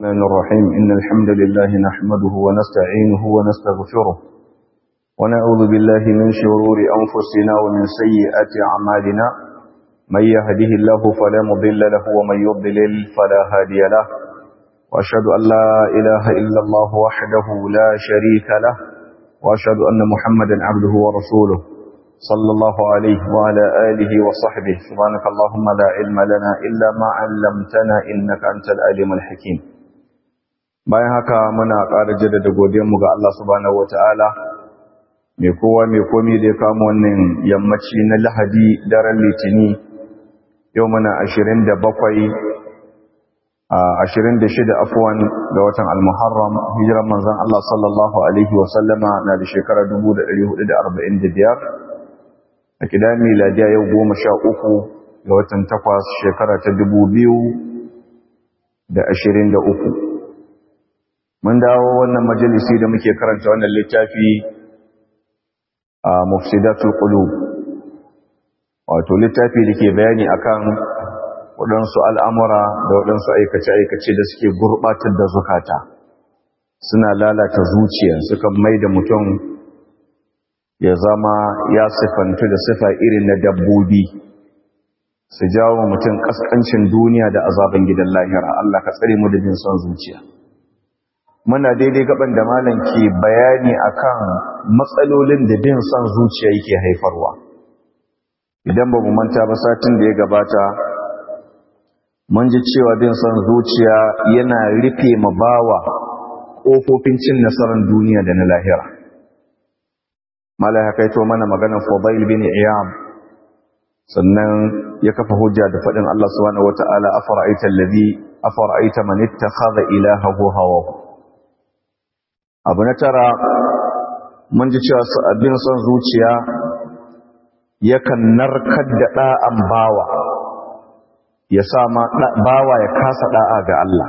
الرحمن الرحيم إن الحمد لله نحمده ونستعينه ونستغفره ونعوذ بالله من شرور أنفسنا ومن سيئات أعمالنا من يهده الله فلا مضل له ومن يضلل فلا هادي له وأشهد أن لا إله إلا الله وحده لا شريك له وأشهد أن محمدا عبده ورسوله صلى الله عليه وعلى آله وصحبه سبحانك اللهم لا علم لنا إلا ما علمتنا إنك أنت العليم الحكيم bayan haka muna ƙara jaddada godiyarmu ga Allah subhanahu wataala mai kowa mai komi da ya kama wannan yammaci na Lahadi daren Litini yau muna 27 a 26 afwan ga watan Al-Muharram hijiran manzon Allah sallallahu alaihi wa sallama na da shekara 1445 a kidan miladiya yau 13 ga watan 8 shekara ta 2023 mun dawo wannan majalisi da muke karanta wannan littafi a mufsidatul qulub wato littafi da ke bayani akan waɗansu al'amura da waɗansu aikace-aikace da suke gurɓatar da zukata suna lalata zuciya suka mai da mutum ya zama ya sifantu da sifa irin na dabbobi su jawo mutum ƙasƙancin duniya da azaban gidan lahira Allah ka tsare mu da bin son zuciya muna daidai gaban da malam ke bayani akan matsalolin da bin son zuciya yake haifarwa idan ba mu manta ba satin da ya gabata mun ji cewa bin son zuciya yana rufe ma bawa kofofin cin nasarar duniya da na lahira malai haka ito mana maganar Fudail bin Iyam sannan ya kafa hujja da faɗin Allah subhanahu wata'ala afara'aita allazi afara'aita man ittakhadha ilahahu hawahu abu na tara mun ji cewa abin son zuciya yakan narkar da ɗa'an bawa ya sa ma bawa ya kasa ɗa'a ga Allah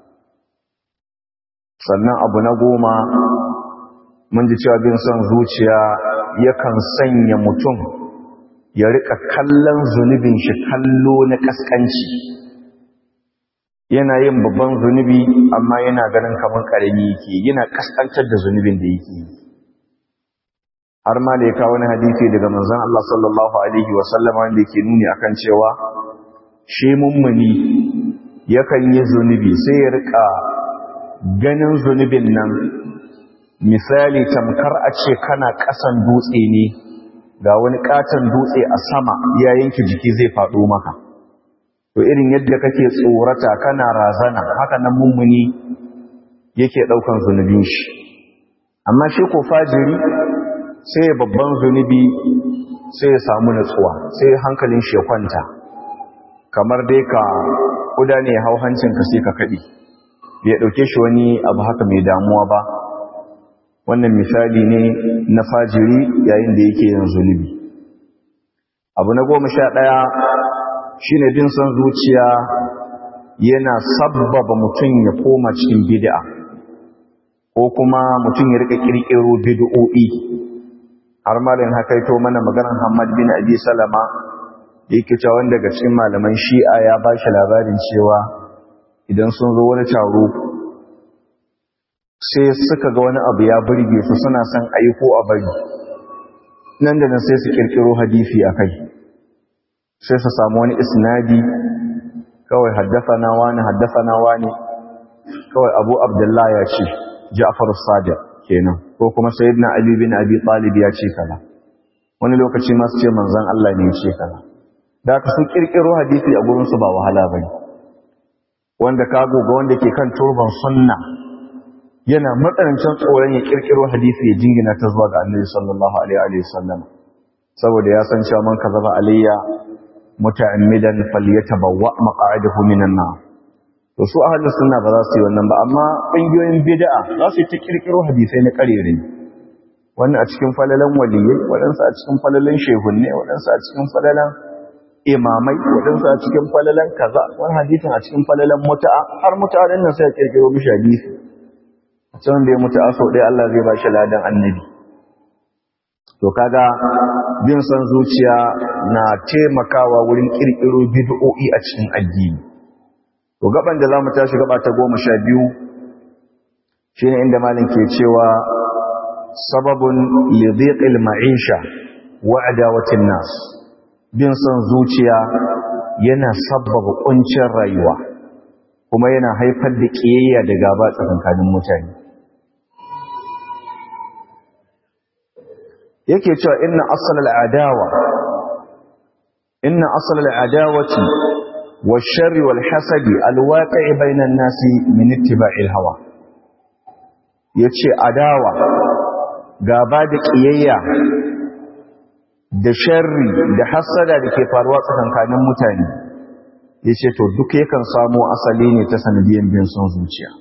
sannan abu na goma mun ji cewa bin son zuciya yakan sanya mutum ya rika kallon zunubin shi kallo na kaskanci yana yin babban zunubi amma yana ganin kamar ƙarami yake yana kaskantar da zunubin da yake yi har ma da ya kawo wani hadisi daga manzon Allah sallallahu alaihi wa sallam wanda yake nuni akan cewa shi mummuni yakan yi zunubi sai ya rika ganin zunubin nan misali tamkar a ce kana ƙasan dutse ne ga wani katon dutse a sama ya yanke jiki zai faɗo maka to irin yadda kake tsorata kana razana haka nan mummuni yake ɗaukan zunubin shi amma shi ko fajiri sai ya babban zunubi sai ya samu natsuwa sai hankalin shi ya kwanta kamar dai ka kuda ne ya hau hancinka sai ka kaɗi bai ɗauke shi wani abu haka mai damuwa ba wannan misali ne na fajiri yayin da yake yin zunubi abu na goma sha ɗaya shi ne bin son zuciya yana sabbaba mutum ya koma cikin bid'a ko kuma mutum ya rika kirkiro bid'o'i har malin hakaito mana maganar Hamad bin Abi Salama yake cewa wanda daga cikin malaman Shi'a ya ba shi labarin cewa idan sun zo wani taro sai suka ga wani abu ya burge su suna son ayi ko a bari nan da nan sai su kirkiro hadisi a kai sai su samu wani isnadi kawai haddafana wani haddafana wani kawai abu abdullahi ya ce ja'far sadiq kenan ko kuma sayyidina ali bin abi talib ya ce kaza wani lokaci ma su ce manzon Allah ne ya ce kaza da ka su kirkiro hadisi a gurin su ba wahala bane wanda ka goga wanda ke kan turban sunna yana matsanancin tsoron ya kirkiro hadisi ya jingina ta zuwa ga annabi sallallahu alaihi wa sallam saboda ya san cewa man kazaba alayya muta'ammidan falyatabawwa maq'adahu minan nar to su ahlus sunna ba za su yi wannan ba amma kungiyoyin bid'a za su ta kirkiro hadisai na karere wannan a cikin falalan waliyai wadansu a cikin falalan shehunne wadansu a cikin falalan imamai wadansu a cikin falalan kaza wani hadisin a cikin falalan muta'a har mutanen nan sai ya kirkiro mishi hadisi a cikin da ya mutu aso ɗaya Allah zai ba shi ladan annabi to kaga bin son zuciya na taimakawa wurin kirkiro bid'o'i a cikin addini to gaban da zamu tashi gaba ta goma sha biyu shine inda malin ke cewa sababun lidhiqil ma'isha wa adawatin nas bin son zuciya yana sabbaba kuncin rayuwa kuma yana haifar da kiyayya da gaba tsakankanin mutane yake cewa inna asalal adawa inna asalal adawati والشر والحسد الواقع بين الناس من اتباع الهوى yace adawa gaba da kiyayya da sharri da hasada da ke faruwa tsakankanin mutane yace to duk yakan samu asali ne ta sanadiyan bin son zuciya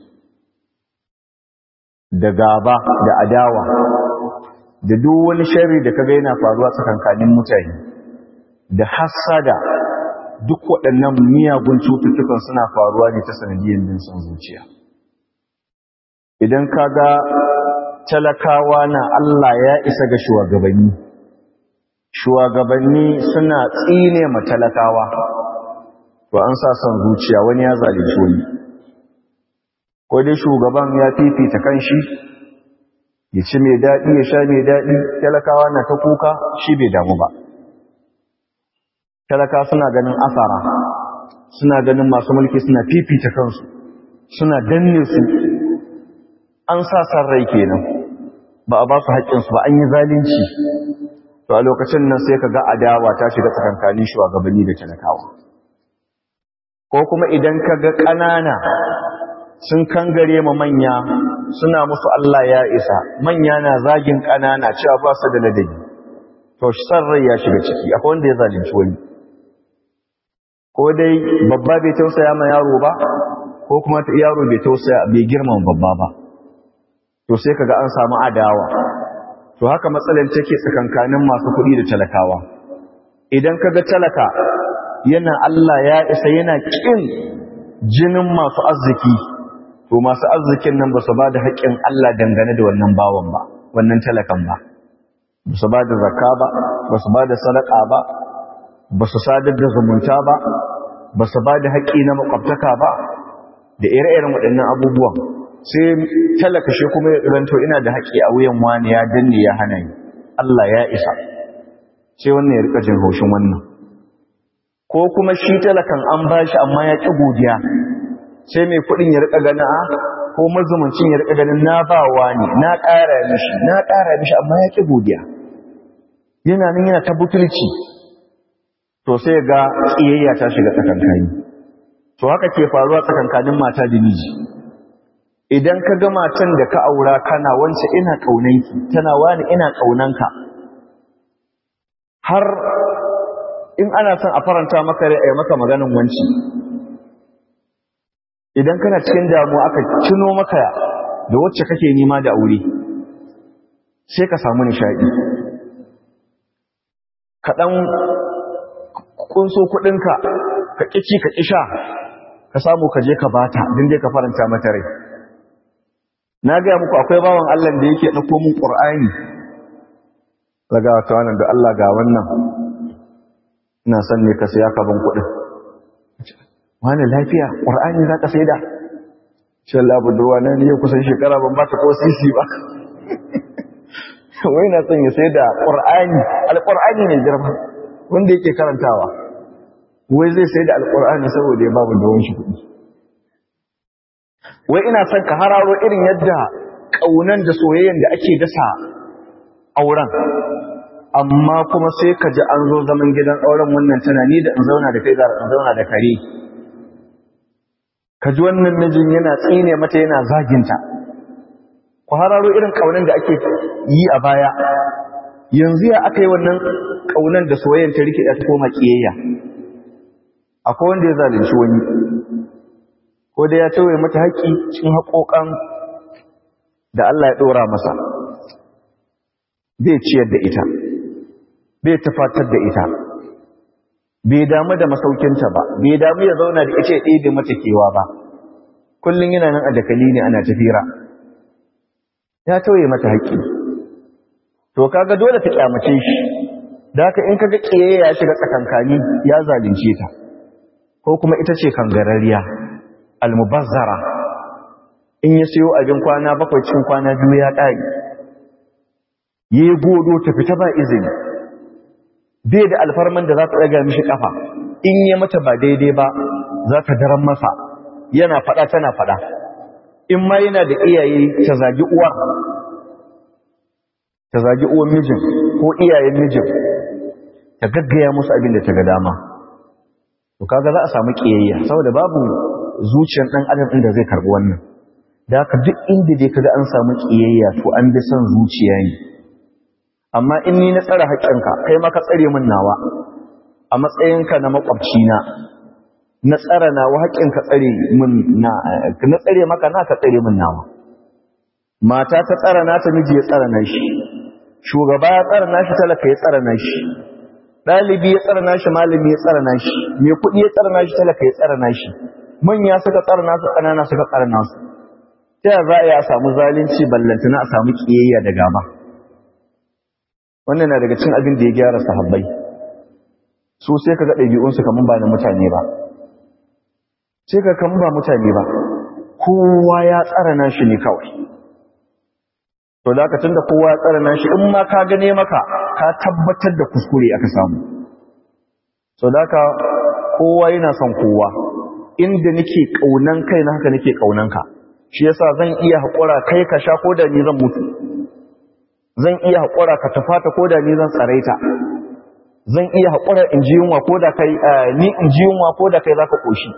da gaba da adawa da duk wani sharri da kaga yana faruwa tsakankanin mutane da hasada duk waɗannan miyagun cututtukan suna faruwa ne ta sanadiyyar bin son zuciya idan ka ga talakawa na Allah ya isa ga shugabanni shugabanni suna tsine ma talakawa to an sa son zuciya wani ya zalunci wani ko dai shugaban ya fifita kanshi ya ci mai daɗi ya sha mai daɗi talakawa na ta kuka shi bai damu ba talaka suna ganin asara suna ganin masu mulki suna fifita kansu suna danne su an sa san rai kenan ba a ba su haƙƙinsu ba an yi zalunci to a lokacin nan sai ka ga adawa ta shiga tsakankanin shugabanni da talakawa ko kuma idan ka ga ƙanana sun kangare ma manya suna musu Allah ya isa manya na zagin ƙanana cewa ba su da ladabi to san rai ya shiga ciki akwai wanda ya zalunci wani ko dai babba bai tausaya ma yaro ba ko kuma yaro bai tausaya bai girmama babba ba to sai kaga an samu adawa to haka matsalar take tsakankanin masu kuɗi da talakawa idan kaga talaka yana Allah ya isa yana kin jinin masu arziki to masu arzikin nan ba su ba da haƙƙin Allah dangane da wannan bawan ba wannan talakan ba ba su ba da zakka ba ba su ba da sadaka ba ba su sadar da zumunta ba ba su ba da haƙƙi na makwabtaka ba da ire-iren waɗannan abubuwan sai talaka shi kuma ya ɗiranto ina da haƙƙi a wuyan wani ya danne ya hana ni Allah ya isa sai wannan ya rika jin haushin wannan ko kuma shi talakan an ba shi amma ya ƙi godiya sai mai kuɗin ya rika gana ko mazumuncin ya rika ganin na ba wani na ƙara mishi na ƙara mishi amma ya ƙi godiya yana nan yana ta butulci to sai ga kiyayya ta shiga tsakankani to haka ke faruwa tsakankanin mata da miji idan ka ga matan da ka aura kana wance ina kaunanki tana wani ina kaunanka har in ana son a faranta maka rai ai maka maganin wanci idan kana cikin damuwa aka cino maka da wacce kake nima da aure sai ka samu nishadi kaɗan kunso kuɗinka ka ƙici ka ƙisha ka samu ka je ka bata don dai ka faranta mata rai na gaya muku akwai bawan Allah da yake ɗauko min ƙur'ani daga wata wannan da Allah ga wannan ina son ne ka saya ka ban kuɗin wani lafiya ƙur'ani za ka sai da shi Allah budurwa na ne kusan shekara ban ba ta ko sisi ba wai na son ya sai da ƙur'ani alƙur'ani mai girma wanda yake karantawa wai zai sai da alƙur'ani saboda ya babu da shi kuɗi wai ina son ka hararo irin yadda ƙaunan da soyayyen da ake dasa auren amma kuma sai ka ji an zo zaman gidan auren wannan tana ni da in zauna da kai za in zauna da kare ka ji wannan mijin yana tsine mata yana zaginta ku hararo irin ƙaunan da ake yi a baya yanzu ya aka yi wannan ƙaunan da soyayyen ta rikida ta koma ƙiyayya akwai wanda ya zalunci wani ko da ya tauye mata haƙƙi cikin haƙoƙan da Allah ya ɗora masa bai ciyar da ita bai tafatar da ita bai damu da masaukinta ba bai damu ya zauna da ita ya ɗebe mata kewa ba kullum yana nan a dakali ne ana tafira ya tauye mata haƙƙi to kaga dole ta kyamace shi da haka in kaga ƙiyayya ya shiga tsakankani ya zalunce ta ko kuma ita ce kangarariya almubazzara in ya sayo abin kwana bakwai cikin kwana biyu ya ƙari ya yi godo ta fita ba izini bai da alfarman da za ta ɗaga mishi ƙafa in ya mata ba daidai ba za ta daren masa yana faɗa tana faɗa in ma yana da iyaye ta zagi uwar ta zagi uwar mijin ko iyayen mijin ta gaggaya musu abin da ta ga dama to kaga za a samu kiyayya saboda babu zuciyar dan adam din da zai karbi wannan da haka duk inda dai kaga an samu kiyayya to an bi son zuciya ne amma in ni na tsara haƙƙinka kai ma ka tsare min nawa a matsayinka na makwabci na na tsara nawa haƙƙinka tsare min na na tsare maka na ka tsare min nawa mata ta tsara nata miji ya tsara nashi shugaba ya tsara nashi talaka ya tsara nashi ɗalibi ya tsara nashi malami ya tsara nashi mai kuɗi ya tsara nashi talaka ya tsara nashi manya suka tsara nasu ƙanana suka tsara nasu ta yaya za a yi a samu zalunci ballantana a samu ƙiyayya da gaba wannan na daga cin abin da ya gyara sahabbai su sai ka ga ɗabi'unsu kamar ba na mutane ba sai ka kamar ba mutane ba kowa ya tsara nashi ne kawai to da tun da kowa ya tsara nashi in ma ka gane maka ka tabbatar da kuskure aka samu so da kowa yana son kowa inda nake kaunan kai na haka nake kaunan ka shi yasa zan iya haƙura kai ka sha ko da ni zan mutu zan iya haƙura ka tafata ko da ni zan tsaraita zan iya haƙura in ji yunwa ko da kai ni in ji yunwa ko da kai zaka koshi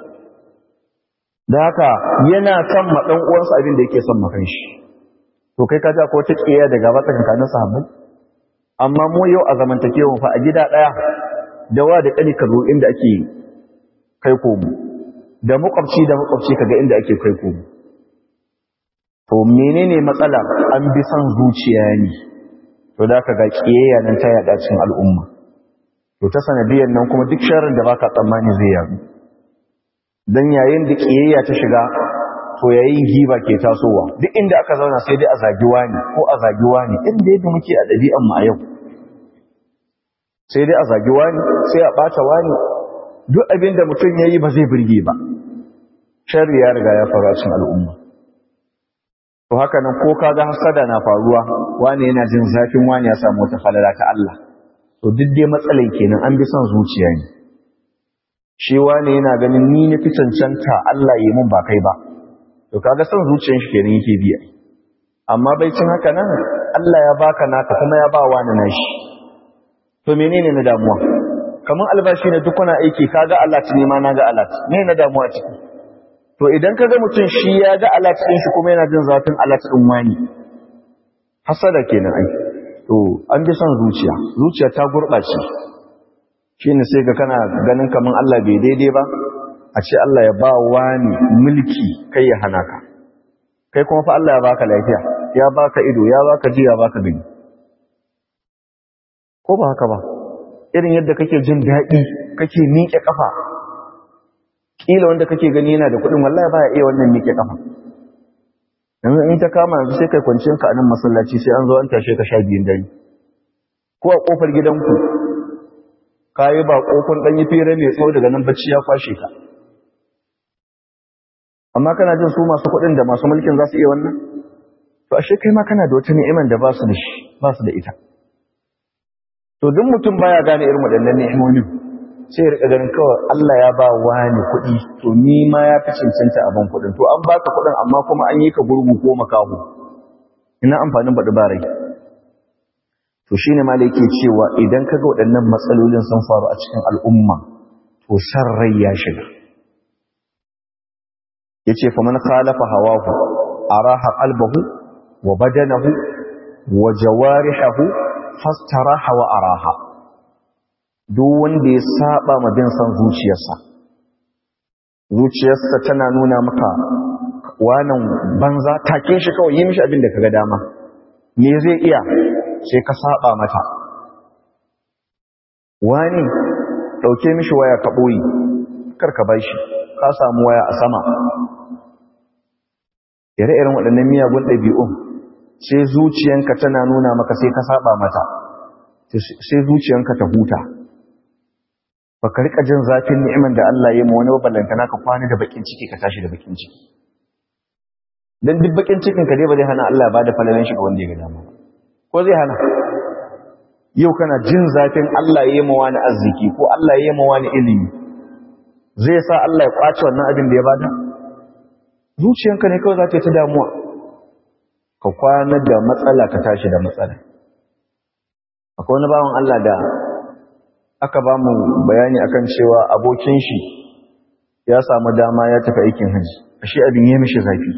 da haka yana son ma dan uwansa abin da yake son makan shi to kai ka ji ko ta kiyaye da gaba tsakankanin sahabbai amma mu yau a zamantakewa fa a gida daya da wa da kani kazo inda ake kai komo da makwabci da makwabci kaga inda ake kai komo to menene matsala an bi son zuciya ne to da ka ga kiyayya nan ta yada cikin al'umma to ta sanadiyan nan kuma duk sharrin da baka tsammani zai yadu dan yayin da kiyayya ta shiga to yayin giba ke tasowa duk inda aka zauna sai dai a zagi wani ko a zagi wani inda yadda muke a ɗabi'an mu a yau sai dai a zagi wani sai a ɓata wani duk abin da mutum ya yi ba zai birge ba sharri ya riga ya faru a cikin al'umma to haka nan ko kaga hasada na faruwa wani yana jin zafin wani ya samu wata falala ta Allah to duk dai matsalan kenan an bi son zuciya ne shi wani yana ganin ni na fi cancanta Allah yi mun ba kai ba to kaga son zuciyar shi kenan yake biya amma bai cin haka nan Allah ya baka naka kuma ya ba wani nashi to menene na damuwa kaman albashi ne duk kuna aiki kaga Allah ne ma naga Allah me na damuwa ciki to idan kaga mutum shi ya ga Allah cikin shi kuma yana jin zafin Allah din wani hasada kenan ai to an bi son zuciya zuciya ta gurbace shine sai ga kana ganin kaman Allah bai daidai ba a ce Allah ya ba wani mulki kai ya hana ka kai kuma fa Allah ya baka lafiya ya baka ido ya baka ji ya baka gani ko ba haka ba irin yadda kake jin daɗi kake miƙe ƙafa ƙila wanda kake gani yana da kuɗin wallahi baya iya wannan miƙe ƙafa yanzu in ta kama yanzu sai kai kwanciyar ka a nan masallaci sai an zo an tashe ka sha biyun dare ko a ƙofar gidanku ka yi ba ƙofar ɗan yi fere mai tsawo daga nan bacci ya kwashe ka amma kana jin su masu kuɗin da masu mulkin za su iya wannan to ashe kai ma kana da wata ni'imar da ba su da shi ba su da ita to duk mutum baya gane irin waɗannan ni'imomin sai ya rika ganin kawai Allah ya ba wani kuɗi to ni ma ya fi cancanta abin kuɗin to an baka kuɗin amma kuma an yi ka gurgu ko makaho ina amfanin baɗi ba rai to shine ma yake cewa idan kaga waɗannan matsalolin sun faru a cikin al'umma to san rai ya shiga yace fa man khalafa hawahu araha qalbahu wa badanahu wa jawarihahu fastaraha wa araha duk wanda ya saba ma bin san zuciyarsa zuciyarsa tana nuna maka wannan banza take shi kawai yi mishi abin da kaga dama me zai iya sai ka saba mata wani dauke mishi waya ka boye kar ka bai shi ka samu waya a sama ire-iren waɗannan miyagun ɗabi'un sai zuciyanka tana nuna maka sai ka saba mata sai zuciyanka ta huta baka rika jin zafin ni'imar da Allah ya yi wani ballantana ka kwana da bakin ciki ka tashi da bakin ciki dan duk bakin cikin ka dai ba zai hana Allah ya bada falalan shi ga wanda ya ga dama ko zai hana yau kana jin zafin Allah ya yi ma wani arziki ko Allah ya yi ma wani ilimi zai sa Allah ya kwace wannan abin da ya bada zuciyanka ne kawai za ta yi ta damuwa ka kwana da matsala ka tashi da matsala akwai wani bawan Allah da aka ba mu bayani akan cewa abokin shi ya samu dama ya tafi aikin haji ashe abin ya mishi zafi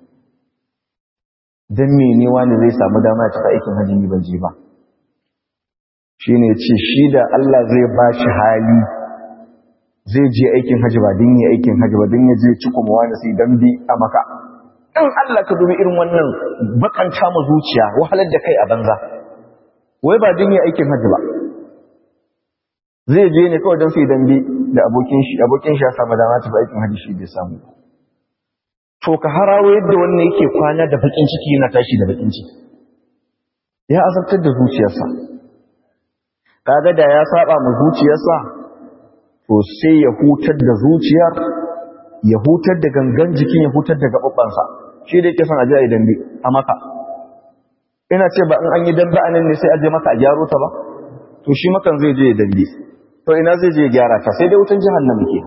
dan mene wani zai samu dama ya tafi aikin haji ni ban je ba shine ce shi da Allah zai ba shi hali zai je aikin haji ba din yi aikin haji ba din ya je ci kuma wani sai dan bi a maka in Allah ka dubi irin wannan bakanta mu zuciya wahalar da kai a banza wai ba din yi aikin haji ba zai je ne kawai don su yi dambe da abokin shi abokin shi ya samu dama ta aikin haji shi bai samu to ka harawo yadda wannan yake kwana da bakin ciki yana tashi da bakin ciki ya azabtar da zuciyarsa kaga da ya saba mu zuciyarsa to sai ya hutar da zuciyar ya hutar da gangan jikin ya hutar da gababbansa shi da yake son aje a yi dambe a maka ina ce ba in an yi dambe a nan ne sai aje maka a gyaro ta ba to shi makan zai je ya dambe to ina zai je gyara ta sai dai wutan jahannama ke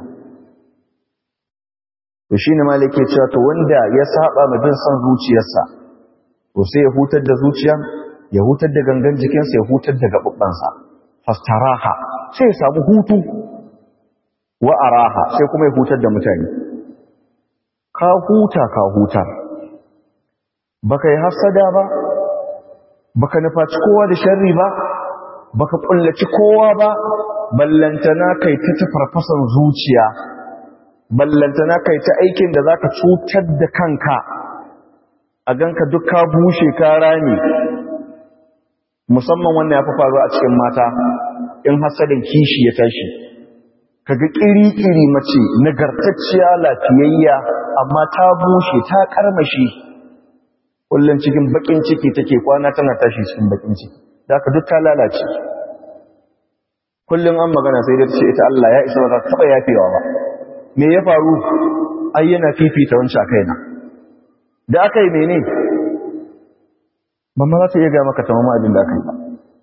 to shine malik ke cewa to wanda ya saba ma bin son zuciyarsa to sai ya hutar da zuciya ya hutar da gangan jikinsa ya hutar da gababbansa fastaraha sai ya samu hutu wa araha sai kuma ya hutar da mutane ka huta ka hutar baka yi hasada ba baka nufaci kowa da sharri ba baka kullaci kowa ba ballantana kai ta tafarfasan zuciya ballantana kai ta aikin da zaka cutar da kanka a ganka duk ka bushe ka rame musamman wannan ya fi faruwa a cikin mata in hasadin kishi ya tashi kaga kiri-kiri mace nagartacciya lafiyayya amma ta bushe ta karmashi kullum cikin bakin ciki take kwana tana tashi cikin bakin ciki da ka duk ta lalace kullum an magana sai da ce ita Allah ya isa ba za ta taba yafewa ba me ya faru ai yana fifita wancan kaina da aka yi mene mamma za ta iya ga maka tamama abin da aka yi ba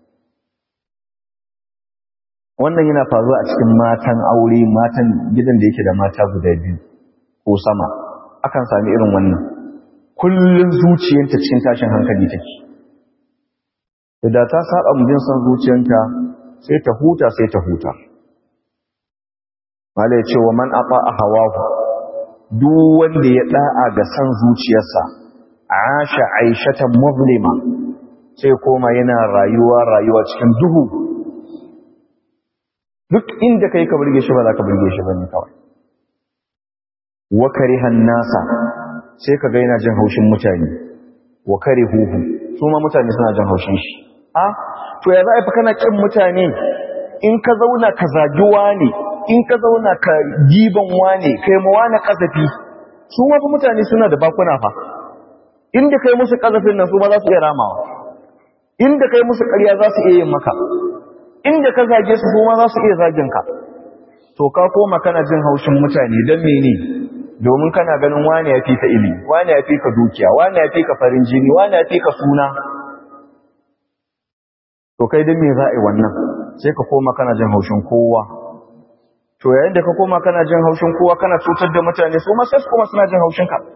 wannan yana faruwa a cikin matan aure matan gidan da yake da mata guda biyu ko sama akan sami irin wannan kullun zuciyarta cikin tashin hankali take da ta saba mu bin son zuciyarta sai ta huta sai ta huta malai ce wa man afa hawahu duk wanda ya da'a ga san zuciyarsa asha aishatan muzlima sai koma yana rayuwa rayuwa cikin duhu duk inda kai ka burge shi ba za ka burge shi bane kawai wa karihan nasa sai ka ga yana jin haushin mutane wa karihuhu su ma mutane suna jin haushin shi a to ya za a fi kana kin mutane in ka zauna ka zagi wane in ka zauna ka giban wane kai ma wane kazafi su ma fa mutane suna da bakuna fa inda kai musu kazafin nan su ma za su iya ramawa inda kai musu ƙarya za su iya yin maka inda ka zage su kuma za su iya zagin ka to ka koma kana jin haushin mutane don mene domin kana ganin wani ya fi ka ilimi wani ya fi ka dukiya wani ya fi ka farin jini wani ya fi ka suna to kai don me za a yi wannan sai ka koma kana jin haushin kowa to yayin da ka koma kana jin haushin kowa kana cutar da mutane su ma sai su koma suna jin haushin ka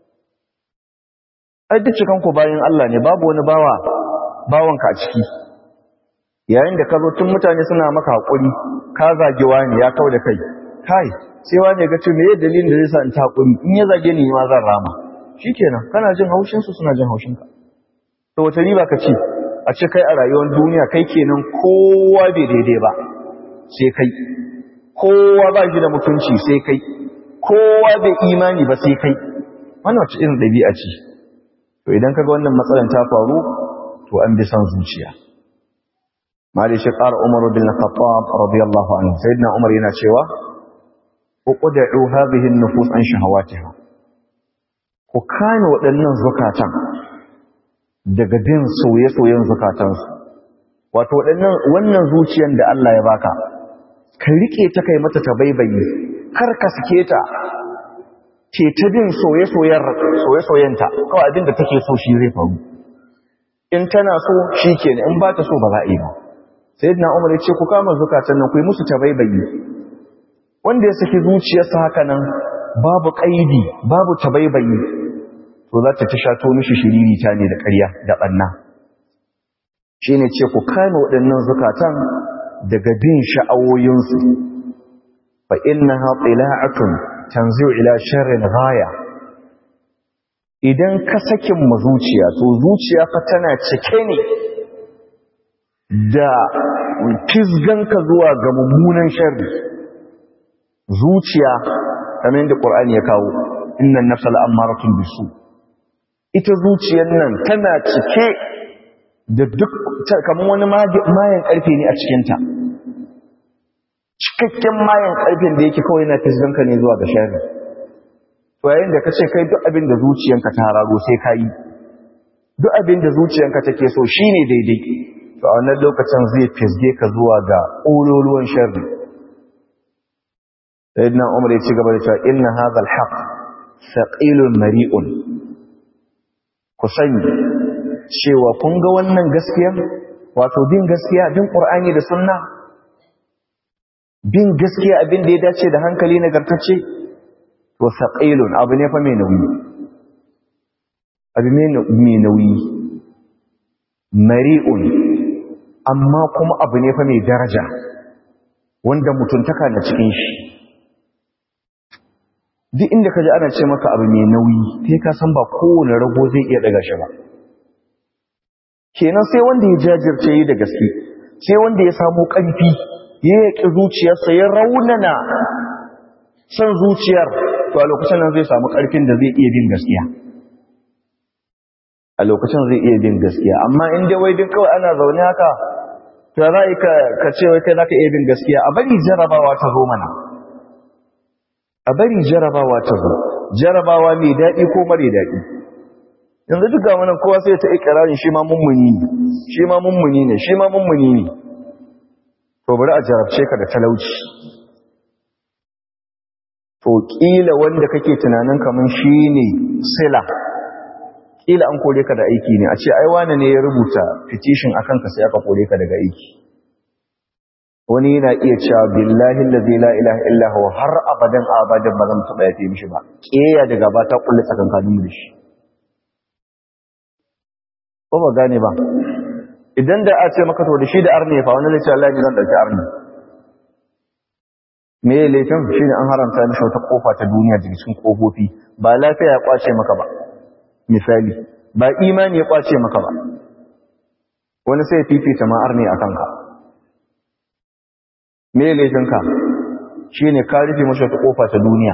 ai duk cikan ku bayan Allah ne babu wani bawa bawanka a ciki yayin da ka zo tun mutane suna maka haƙuri ka zage wani ya kau da kai kai sai wani ga ce meye dalilin da zai sa in ta haƙuri in ya zage ni ma zan rama shikenan kana jin haushin su suna jin haushin ka to wata riba ka ce a ce kai a rayuwar duniya kai kenan kowa bai daidai ba sai kai kowa ba shi da mutunci sai kai kowa bai imani ba sai kai wannan wace irin ɗabi'a ce to idan kaga wannan matsalan ta faru to an bi san zuciya mali shi ƙara umar bin khattab radiyallahu anhu sayyidina umar yana cewa uqda'u hadhihi an-nufus an shahawatiha ku kame waɗannan zukatan daga bin soye-soyen zukatansu wato waɗannan wannan zuciyan da Allah ya baka ka rike ta kai mata ta baibaye kar ka sake ta ce ta bin soye-soyenta kawai abin da take so shi zai faru in tana so shi ke in ba ta so ba za a yi ba sai na umar ya ce ku kama zukatan nan ku yi musu ta baibaye wanda ya saki zuciyarsa haka nan babu ƙaidi babu ta baibaye to za ta ta shato mishi shiririta ne da ƙarya da ɓanna shi ne ce ku kame waɗannan zukatan daga bin sha'awoyinsu fa inna ha tsila'atun tanzi'u ila sharrin ghaya idan ka sakin ma zuciya to zuciya fa tana cike ne da fisganka zuwa ga mummunan sharri zuciya kamar yadda qur'ani ya kawo innan nafsal ammaratun bisu ita zuciyar nan tana cike da duk kamar wani mayan karfe ne a cikinta cikakken mayan karfin da yake kawai yana fisganka ne zuwa ga sharri to yayin da kace kai duk abin da zuciyanka ta hararo sai ka yi duk abin da zuciyanka take so shine daidai to a wannan lokacin zai fisge ka zuwa ga ƙololuwan sharri sayyidina umar ya ci gaba da cewa inna hadha alhaq thaqilun mari'un ku sani cewa kun ga wannan gaskiya wato bin gaskiya bin qur'ani da sunna bin gaskiya abin da ya dace da hankali nagartacce to saqilun abu ne fa mai nauyi abu mai nauyi mari'un amma kuma abu ne fa mai daraja wanda mutuntaka na cikin shi duk inda ka ji ana ce maka abu mai nauyi kai ka san ba kowane rago zai iya daga shi ba kenan sai wanda ya jajirce yi da gaske sai wanda ya samu ƙarfi ya yaƙi zuciyarsa ya raunana san zuciyar to a lokacin nan zai samu ƙarfin da zai iya bin gaskiya a lokacin zai iya bin gaskiya amma in dai wai duk kawai ana zaune haka to za ka ka ce wai kai zaka iya bin gaskiya a bari jarabawa ta zo mana a bari jarabawa ta zo jarabawa mai daɗi ko mare daɗi yanzu duk ga wannan kowa sai ta ikirarin shi ma mummuni ne shi ma mummuni ne shi ma mummuni ne to bari a jarabce ka da talauci to kila wanda kake tunanin kaman shine sila kila an kore ka da aiki ne a ce ai wane ne ya rubuta petition akan ka sai aka kore ka daga aiki wani yana iya cewa billahi allazi la ilaha illa huwa har abadan abadan ba zan taba yafe mishi ba keya daga ba ta kulle tsakankanin mu da shi ko ba gane ba idan da a ce maka to da shi da arne fa wani zai ce Allah ne zan dauki arne me ya laifin shi ne an haramta mishi wata kofa ta duniya daga cikin kofofi ba lafiya ya kwace maka ba misali ba imani ya kwace maka ba wani sai fifita ma arne a kanka me ya laifinka shi ne ka rufe mashi wata kofa ta duniya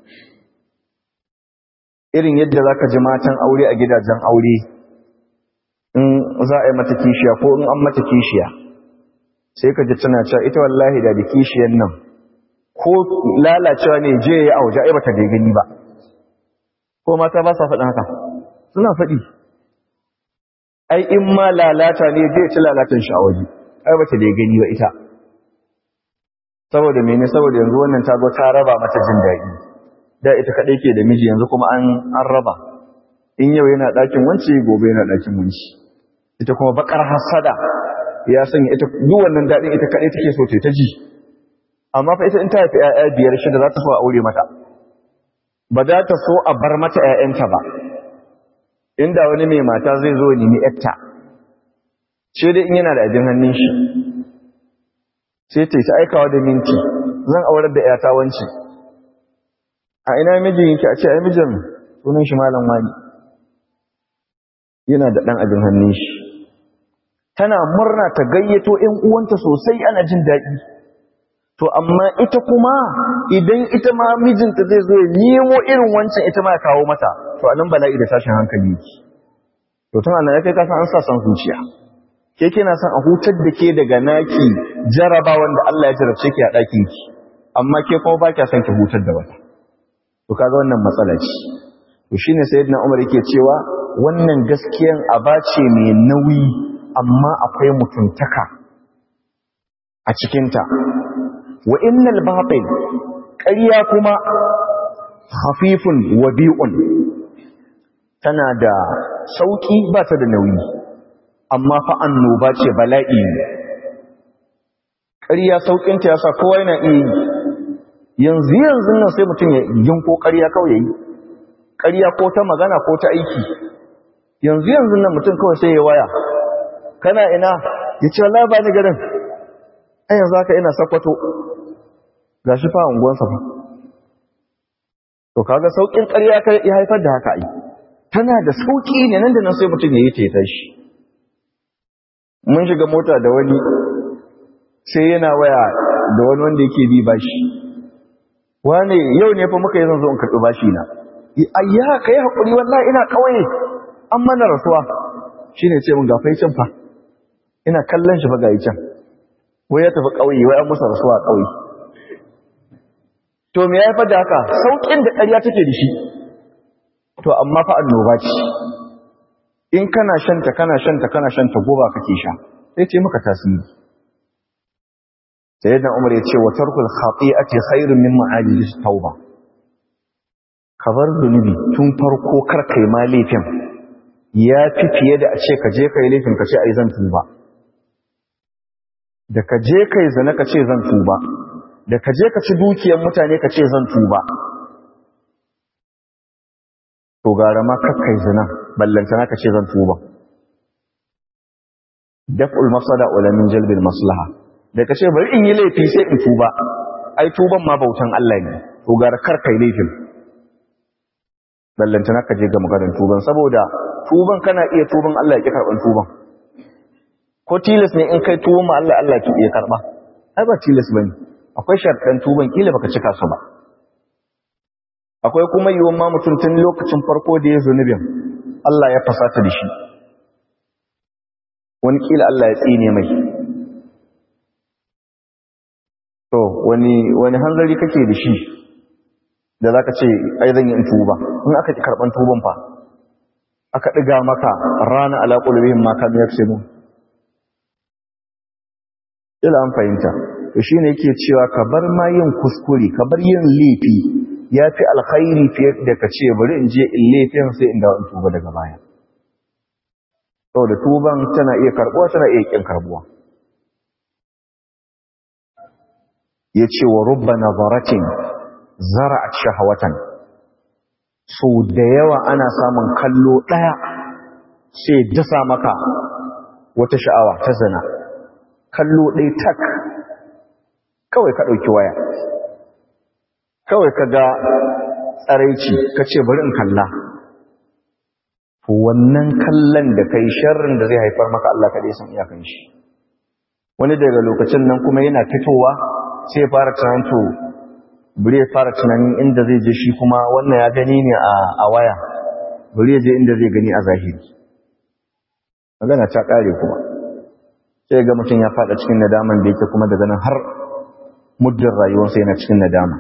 irin yadda za ka ji matan aure a gidajen aure in za a yi mata kishiya ko in an mata kishiya sai ka ji tana cewa ita wallahi da da kishiyan nan ko lalacewa ne je ya auja ai bata da gani ba ko mata ba sa faɗin haka suna faɗi ai in ma lalata ne zai ci lalatan shi a waje ai bata da gani ba ita saboda mene saboda yanzu wannan ta zo ta raba mata jin daɗi da ita kaɗai ke da miji yanzu kuma an an raba in yau yana ɗakin wance gobe yana ɗakin wance ita kuma bakar hasada ya sanya ita duk wannan daɗin ita kaɗai take so ta ji amma fa ita in ta haifi ƴaƴa biyar shida za ta so a aure mata ba za ta so a bar mata ƴaƴanta ba inda wani mai mata zai zo nemi ƴarta sai dai in yana da abin hannun shi sai ta yi aikawa da minti zan aurar da ƴata wance a ina mijin yake a ce ai mijin sunan shi malam wani yana da ɗan abin hannun shi tana murna ta gayyato ‘yan uwanta sosai ana jin daɗi to amma ita kuma idan ita ma mijinta zai zo ya nemo irin wancan ita ma ya kawo mata to anan bala'i da tashin hankali yake to tana na kai kasan an sa san zuciya ke kina son a hutar da ke daga naki jaraba wanda Allah ya jarabce ki a ɗakin ki amma ke kuma ba kya son ki hutar da wata to kaga wannan matsala ce to shine sayyidina Umar yake cewa wannan gaskiyan abace mai nauyi amma akwai mutuntaka a cikinta wa innal batil ƙarya kuma khafifun wabi'un tana da sauki ba ta da nauyi amma fa annoba ce bala'i ƙarya saukinta ya sa kowa yana iya yi yanzu yanzu nan sai mutum ya yinko ƙarya kawai ya yi ƙarya ko ta magana ko ta aiki yanzu yanzu nan mutum kawai sai ya waya kana ina ya ce wallahi ba ni garin ai yanzu haka ina sakwato ga shi fa unguwansa fa to kaga saukin ƙarya ya haifar da haka ai tana da sauki ne nan da nan sai mutum ya yi ta tashi mun shiga mota da wani sai yana waya da wani wanda yake bi bashi wane yau ne fa muka yi zan zo in karɓi bashi na ayya kai hakuri wallahi ina kauye an mana rasuwa shine ce mun gafai can fa ina kallon shi fa ga can wai ya tafi kauye wai an musa rasuwa kauye to me ya haifar da haka saukin da ƙarya take da shi to amma fa annoba ce in kana shanta kana shanta kana shanta goba kake sha sai ce maka tasiri sayyidina umar ya ce wa tarkul khati'ati khairun min ma'ajis tauba kabar zunubi tun farko kar kai ma laifin ya fi fiye da a ce ka je kai laifin ka ce ai zan tuba da ka je kai zina ka ce zan tuba da ka je ka ci dukiyar mutane ka ce zan tuba to gara ma kakkai zina ballantana ka ce zan tuba daf'ul mafsada wala min jalbil maslaha da ka ce bari in yi laifi sai in tuba ai tuban ma bautan Allah ne to gara karkai laifin ballantana ka je ga maganar tuban saboda tuban kana iya tuban Allah ya ki karban tuban ko tilas ne in kai tuban ma Allah Allah ki iya karba ai ba tilas bane akwai sharɗan tuban kila baka cika su ba akwai kuma yiwuwan ma mutum tun lokacin farko da ya zunubin Allah ya fasata da shi wani kila Allah ya tsine mai to wani wani hanzari kake da shi da zaka ce ai zan yi in tuba in aka ki karban tuban fa aka diga maka rana ala qulubihim ma kan yaksubu ila an fahimta to shine yake cewa ka bar ma yin kuskure ka bar yin laifi yafi alkhairi fiye da ka ce bari in je in laifin sai in dawo in tuba daga baya saboda tuban tana iya karbuwa tana iya kin karbuwa yace wa rubba nazaratin zara'at shahawatan so da yawa ana samun kallo daya sai dasa maka wata sha'awa ta zina kallo ɗaya tak kawai ka ɗauki waya kawai ka ga tsaraici ka ce bari in kalla wannan kallon da kai sharrin da zai haifar maka Allah kaɗai san iyakan shi wani daga lokacin nan kuma yana fitowa sai fara tunanto bari ya fara tunanin inda zai je shi kuma wannan ya gani ne a waya bari ya je inda zai gani a zahiri magana ta ƙare kuma sai ga mutum ya fada cikin nadaman da yake kuma daga nan har muddin rayuwarsa yana cikin nadama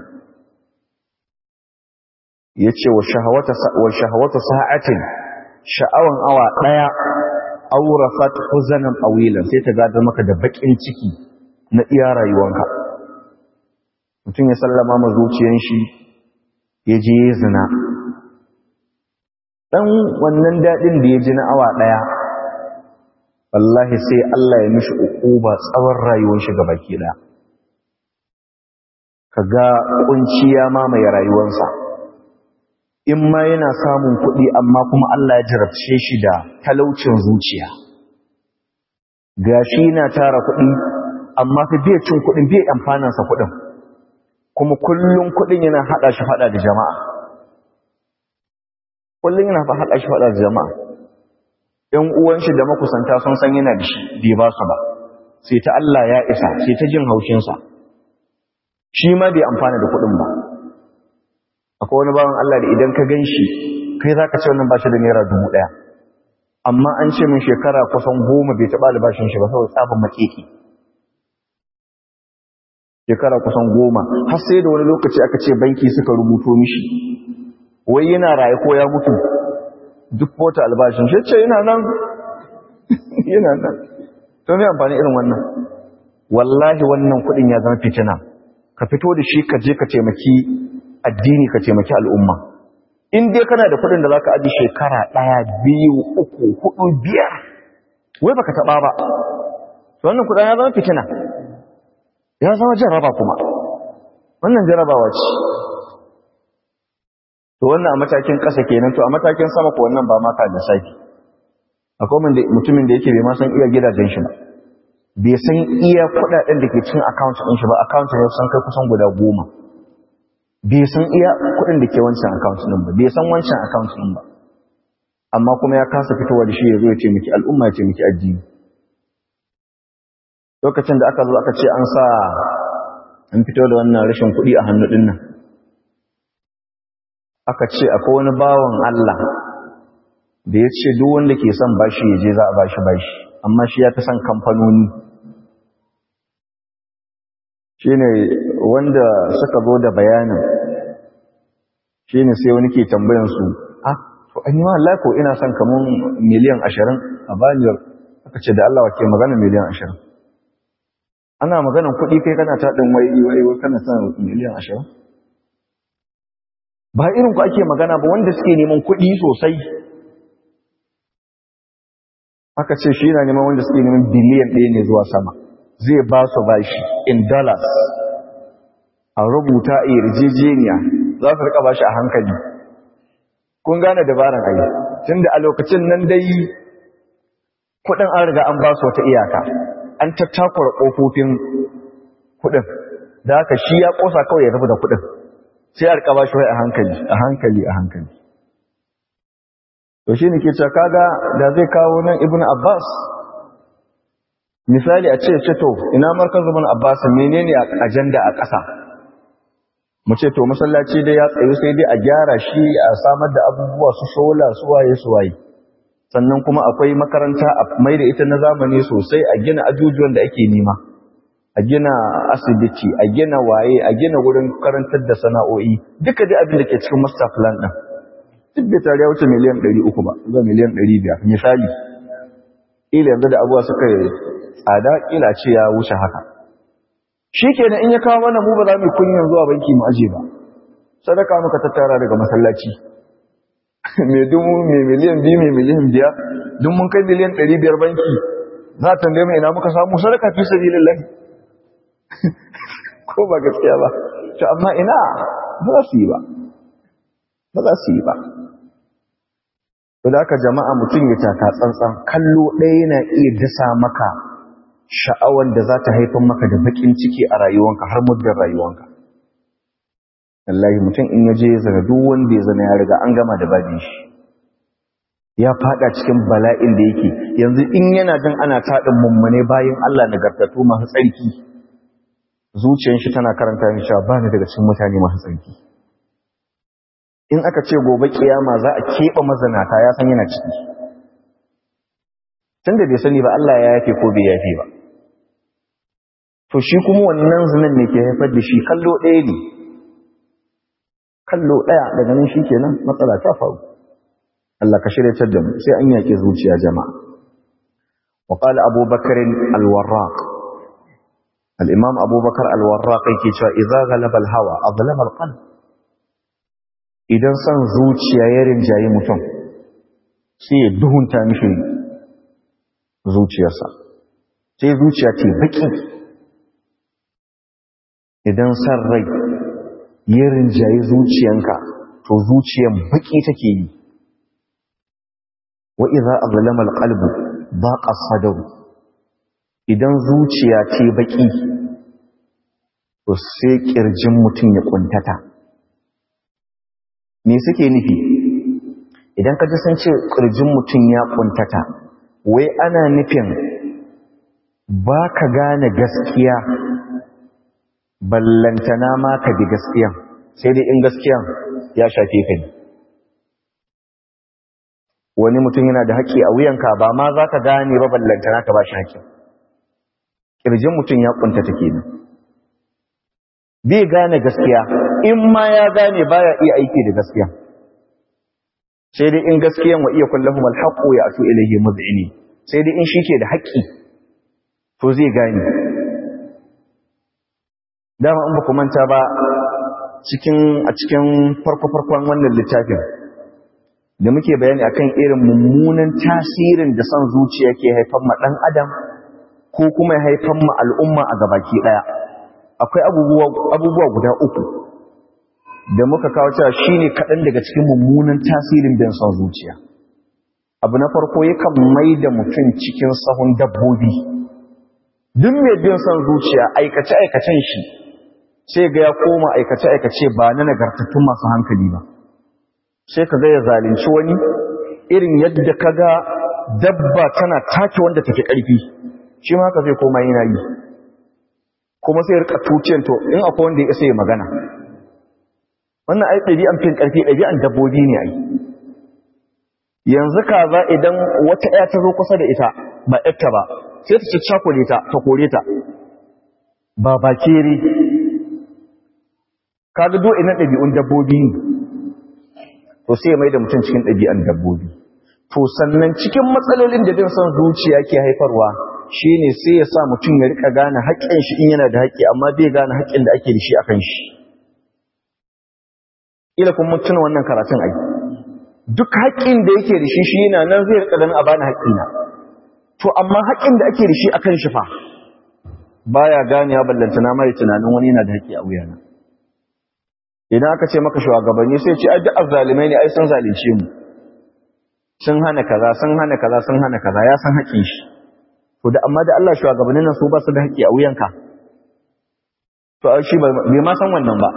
ya ce wa shahawata sa'atin sha'awan awa ɗaya aurafat huzanan awilan sai ta gadar maka da baƙin ciki na iya rayuwanka mutum ya sallama ma zuciyan shi ya je ya zina ɗan wannan daɗin da ya ji na awa ɗaya wallahi sai Allah ya mishi uquba tsawon rayuwar shi baki ɗaya kaga kunciya mamaye rayuwarsa in ma yana samun kuɗi amma kuma Allah ya jarabce shi da talaucin zuciya gashi yana tara kuɗi amma fa bai cin kuɗin bai amfanin sa kuɗin kuma kullun kuɗin yana hada shi fada da jama'a kullun yana fa hada shi fada da jama'a ‘yan uwan shi da makusanta sun san yana da shi bai ba su ba, sai ta Allah ya isa, sai ta jin haushinsa, shi ma bai amfana da kuɗin ba. Akwai wani bawan Allah da idan ka gan shi, kai za ka ce wannan ba shi da naira dubu ɗaya. Amma an ce min shekara kusan goma bai taɓa albashin shi ba saboda tsabin makeki. Shekara kusan goma, har sai da wani lokaci aka ce banki suka rubuto mishi, wai yana raye ko ya mutu, duk wata albashin shi ce yana nan yana nan to me amfani irin wannan wallahi wannan kudin ya zama fitina ka fito da shi ka je ka taimaki addini ka taimaki al'umma in dai kana da kuɗin da za ka aji shekara ɗaya biyu uku hudu biyar wai baka taɓa ba wannan kuɗin ya zama fitina ya zama jaraba kuma wannan jarabawa ce to wannan a matakin ƙasa kenan to a matakin sama ko wannan ba maka da safi akwai mutumin da yake bai ma san iya gidajen shi ba bai san iya kuɗaɗen da ke cin account ɗin shi ba account ne san kai kusan guda goma bai san iya kuɗin da ke wancan account ɗin ba bai san wancan account ɗin ba amma kuma ya kasa fitowa da shi ya zo ya taimaki al'umma ya taimaki addini lokacin da aka zo aka ce an sa an fito da wannan rashin kuɗi a hannu ɗin nan aka ce akwai wani bawan Allah da ya ce duk wanda ke son bashi ya je za a bashi bashi amma shi ya fi son kamfanoni shi ne wanda suka zo da bayanin shi ne sai wani ke tambayansu ah to an yi ma Allah ko ina son kamun miliyan ashirin a baniyar aka ce da Allah wa ke magana miliyan ashirin ana maganan kuɗi kai kana taɗin wai wai wai kana son miliyan ashirin ba irin ku ake magana ba wanda suke neman kuɗi sosai aka ce shi na neman wanda suke neman biliyan ɗaya ne zuwa sama zai ba su bashi in dollars a rubuta a yarjejeniya za su rika bashi a hankali kun gane dabaran ayi tun da a lokacin nan dai kuɗin an riga an ba su wata iyaka an tattakura ƙofofin kuɗin da haka shi ya ƙosa kawai ya tafi da kuɗin sai a rika bashi wai a hankali a hankali a hankali to shi ne ke cewa kaga da zai kawo nan ibn abbas misali a ce ce to ina markaz ibn abbas menene ajanda a ƙasa mu ce to masallaci dai ya tsayu sai dai a gyara shi a samar da abubuwa su sola su waye su waye sannan kuma akwai makaranta a mai da ita na zamani sosai a gina ajujuwan da ake nema a gina asibiti a gina waye a gina wurin karantar da sana'o'i duka dai abin da ke cikin master plan din duk da tare ya wuce miliyan 300 ba zuwa miliyan 500 misali ila yanzu da abuwa suka tsada kila ce ya wuce haka shi kenan in ya kawo mana mu ba za mu kunyan zuwa banki mu aje ba sadaka muka tattara daga masallaci mai dubu mai miliyan biyu mai miliyan biyar duk mun kai miliyan ɗari biyar banki za a tambaye mai ina muka samu sadaka fi sabilillah ko ba gaskiya ba to amma ina ba za su yi ba ba za su yi ba to da aka jama'a mutum ya taka tsantsan kallo ɗaya yana iya dasa maka sha'awar da za ta haifar maka da bakin ciki a rayuwanka har muddin rayuwanka wallahi mutum in ya je ya zana duk wanda ya zana ya riga an gama da babin shi ya fada cikin bala'in da yake yanzu in yana jin ana taɗin mummune bayan Allah nagartattu masu tsarki zuciyar shi tana karanta ni cewa ba ni daga cikin mutane masu tsarki in aka ce gobe kiyama za a keɓe mazanata ya san yana ciki tun da bai sani ba Allah ya yafe ko bai yafe ba to shi kuma wannan zinan ne ke haifar da shi kallo ɗaya ne kallo ɗaya daga nan shi kenan matsala ta faru Allah ka shirya da mu sai an yaƙi zuciya jama'a wa qala Abu Bakr al-Warraq al-Imam Abu Bakar al-Warraq yake cewa idza ghalaba al-hawa azlama al-qalb idan san zuciya ya rinjayi mutum sai ya duhunta mishi zuciyarsa sai zuciya ce baki idan san rai ya rinjaye zuciyanka to zuciyan baki take yi wa idza azlama alqalbu baqa sadr idan zuciya ce baki to sai kirjin mutum ya kuntata me suke nufi idan ka ji sun ce kirjin mutum ya kuntata wai ana nufin ba ka gane gaskiya ballantana ma ka bi gaskiyan sai dai in gaskiyan ya shafe ka ne wani mutum yana da haƙƙi a wuyanka ba ma za ka gane ba ballantana ka ba shi haƙƙi ƙirjin mutum ya ƙuntata kenan bai gane gaskiya in ma ya gane baya iya aiki da gaskiya sai dai in gaskiyan wa iya kullahum alhaqu ya atu ilayhi mud'ini sai dai in shi ke da haƙƙi to zai gane dama in ba ku manta ba cikin a cikin farko-farkon wannan littafin da muke bayani akan irin mummunan tasirin da son zuciya ke haifar ma ɗan adam ko kuma ya haifar ma al'umma a gabaki ɗaya akwai abubuwa guda uku da muka kawo cewa shine kaɗan daga cikin mummunan tasirin bin son zuciya abu na farko yakan mai da mutum cikin sahun dabbobi duk mai bin son zuciya aikace-aikacen shi sai ga ya koma aikace-aikace ba na nagartattun masu hankali ba sai ka ga ya zalunci wani irin yadda ka ga dabba tana take wanda take ƙarfi shi ma haka zai koma yana yi kuma sai rika tuciyar to in akwai wanda ya isa ya magana wannan ai ɗabi'an fin ƙarfi ɗabi'an dabbobi ne ai yanzu kaza idan wata ɗaya ta zo kusa da ita ba ƴarta ba sai ta cakkule ta ta kore ta ba bakere kaga do ina ɗabi'un dabbobi ne to sai mai da mutum cikin ɗabi'an dabbobi to sannan cikin matsalolin da bin son zuciya ke haifarwa shine sai ya sa mutum ya rika gane haƙƙin shi in yana da haƙƙi amma bai gane haƙƙin da ake da shi akan shi ila kun mutuna wannan karatun ai duk haƙƙin da yake da shi shi yana nan zai rika ganin a bani haƙƙina to amma haƙƙin da ake da shi akan shi fa baya gane ya ballantana mai tunanin wani yana da haƙƙi a wuyana idan aka ce maka shugabanni sai ce ai duk azzalimai ne ai sun zalunce mu sun hana kaza sun hana kaza sun hana kaza ya san haƙƙin shi to da amma da Allah shugabannin nan su ba su da haƙƙi a wuyanka to shi bai ma san wannan ba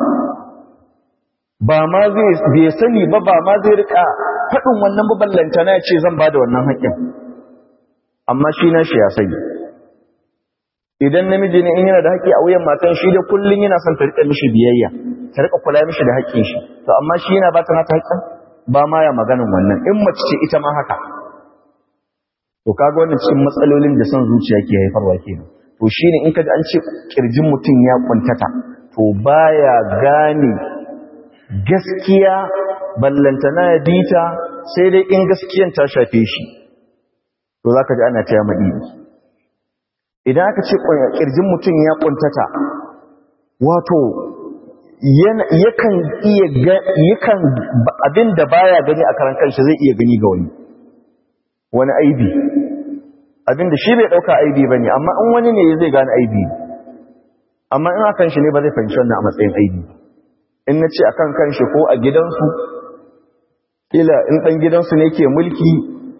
ba ma zai bai sani ba ba ma zai rika faɗin wannan ballanta na ce zan ba da wannan haƙƙin amma shi na shi ya sani idan namiji ne in yana da haƙƙi a wuyan matan shi da kullun yana son ta rika mishi biyayya ta rika kula mishi da haƙƙin shi to amma shi yana ba ta nata haƙƙin ba ma ya maganin wannan in mace ce ita ma haka to kaga wannan cikin matsalolin da son zuciya ke haifarwa kenan to shine in kaji an ce kirjin mutum ya kuntata to baya gane gaskiya ballantana ya bita sai dai in gaskiyan ta shafe shi to zaka ji ana taya madidi idan aka ce kirjin mutum ya kuntata wato yakan iya yakan abin da baya gani a karan kanshi zai iya gani ga wani wani aibi abin da shi bai dauka aibi bane amma in wani ne zai gane aibi amma in akan shi ne ba zai fahimci wannan a matsayin aibi in nace akan kanshi ko a gidansu kila in dan gidansu ne ke mulki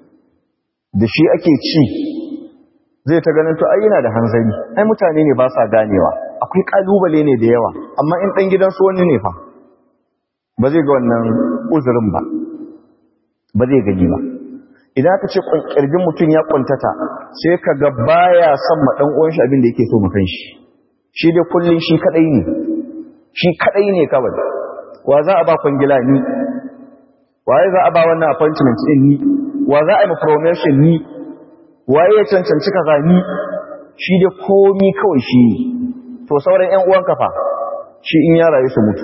da shi ake ci zai ta ganin to ai yana da hanzari ai mutane ne ba sa ganewa akwai kalubale ne da yawa amma in dan gidansu wani ne fa ba zai ga wannan uzurin ba ba zai gani ba idan aka ce kirjin mutum ya kuntata sai ka ga baya son ma dan uwan shi abin da yake so mu kanshi shi dai kullun shi kadai ne shi kadai ne kawai wa za a ba kwangila ni waye za a ba wannan appointment din ni wa za a yi promotion ni waye ya cancanci kaza ni shi dai komi kawai shi ne to sauran ƴan uwan kafa shi in ya rayu su mutu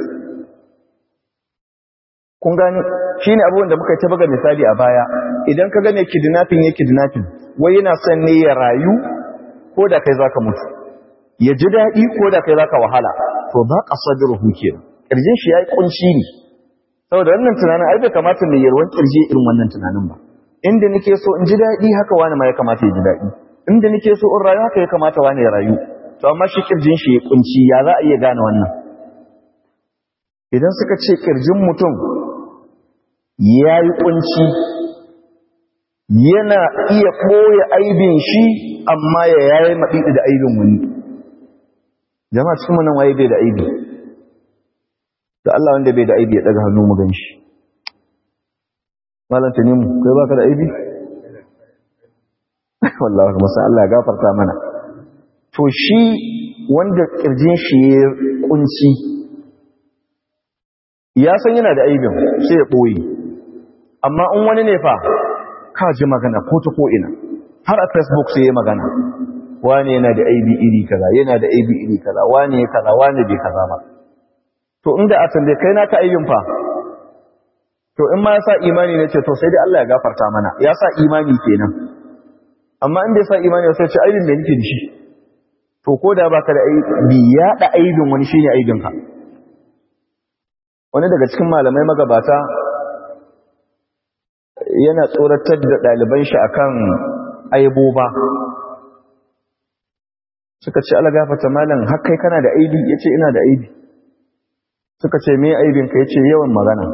kun gani shine abubuwan da muka yi ta buga misali a baya idan ka gane kidnapping ya kidnapping wai yana son ne ya rayu ko da kai zaka mutu ya ji daɗi ko da kai zaka wahala to ba ka sadruhu kenan kirjin shi yayi kunci ne saboda wannan tunanin ai bai kamata mai yarwan kirji irin wannan tunanin ba inda nake so in ji daɗi haka wani ma ya kamata ya ji daɗi inda nake so in rayu haka ya kamata wani ya rayu to amma shi kirjin shi ya kunci ya za a iya gane wannan idan suka ce kirjin mutum ya yi kunci yana iya ɓoye aibin shi amma ya yayi maɗiɗi da aibin wani jama'a cikin nan waye bai da aibi da Allah wanda bai da aibi ya ɗaga hannu mu gan shi malanta ne mu kai baka da aibi wallahi kuma sai Allah ya gafarta mana to shi wanda kirjin shi ya kunci ya san yana da aibin sai ya boye amma in wani ne fa ka ji magana ko ta ko ina har a facebook sai ya magana wani yana da aibi iri kaza yana da aibi iri kaza wani ya kaza wani bai kaza ba to inda a tambaye kai naka aibin fa to in ma ya sa imani ne ce to sai dai Allah ya gafarta mana ya sa imani kenan amma in bai sa imani sai ce aibin da nake da shi to ko da baka da aibi yaɗa aibin wani shine aibinka wani daga cikin malamai magabata yana tsoratar da ɗaliban shi akan aiboba suka ce ala gafata malam har kai kana da aibi yace ina da aibi suka ce me aibin ka yace yawan magana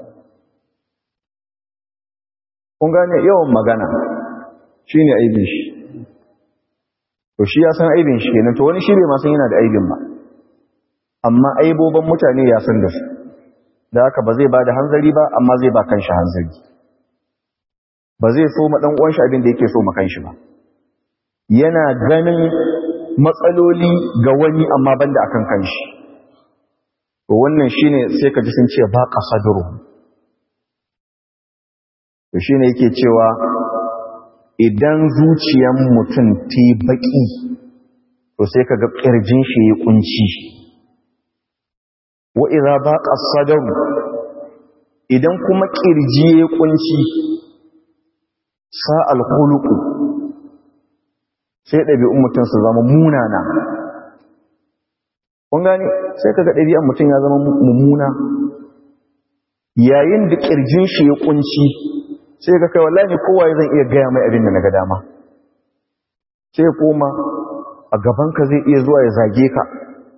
kun gane yawan magana shine aibin shi to shi ya san aibin shi kenan to wani shi bai ma san yana da aibin ba amma aiboban mutane ya san da su da haka ba zai ba da hanzari ba amma zai ba kanshi hanzari ba zai so ma dan uwan shi abin da yake so ma kanshi ba yana ganin matsaloli ga wani amma banda akan kanshi to wannan shine sai ka ji sun ce ba qasadru to shine yake cewa idan zuciyan mutum ta baki to sai ka ga kirjin shi ya kunci wa idza baqa sadru idan kuma kirji ya kunci sa al-khuluqu sai ɗabi'un mutum su zama munana kun gani sai kaga ɗabi'an mutum ya zama mummuna yayin da ƙirjin shi ya ƙunci sai ka kai wallahi kowa zan iya gaya mai abin da na ga dama sai koma a gabanka zai iya zuwa ya zage ka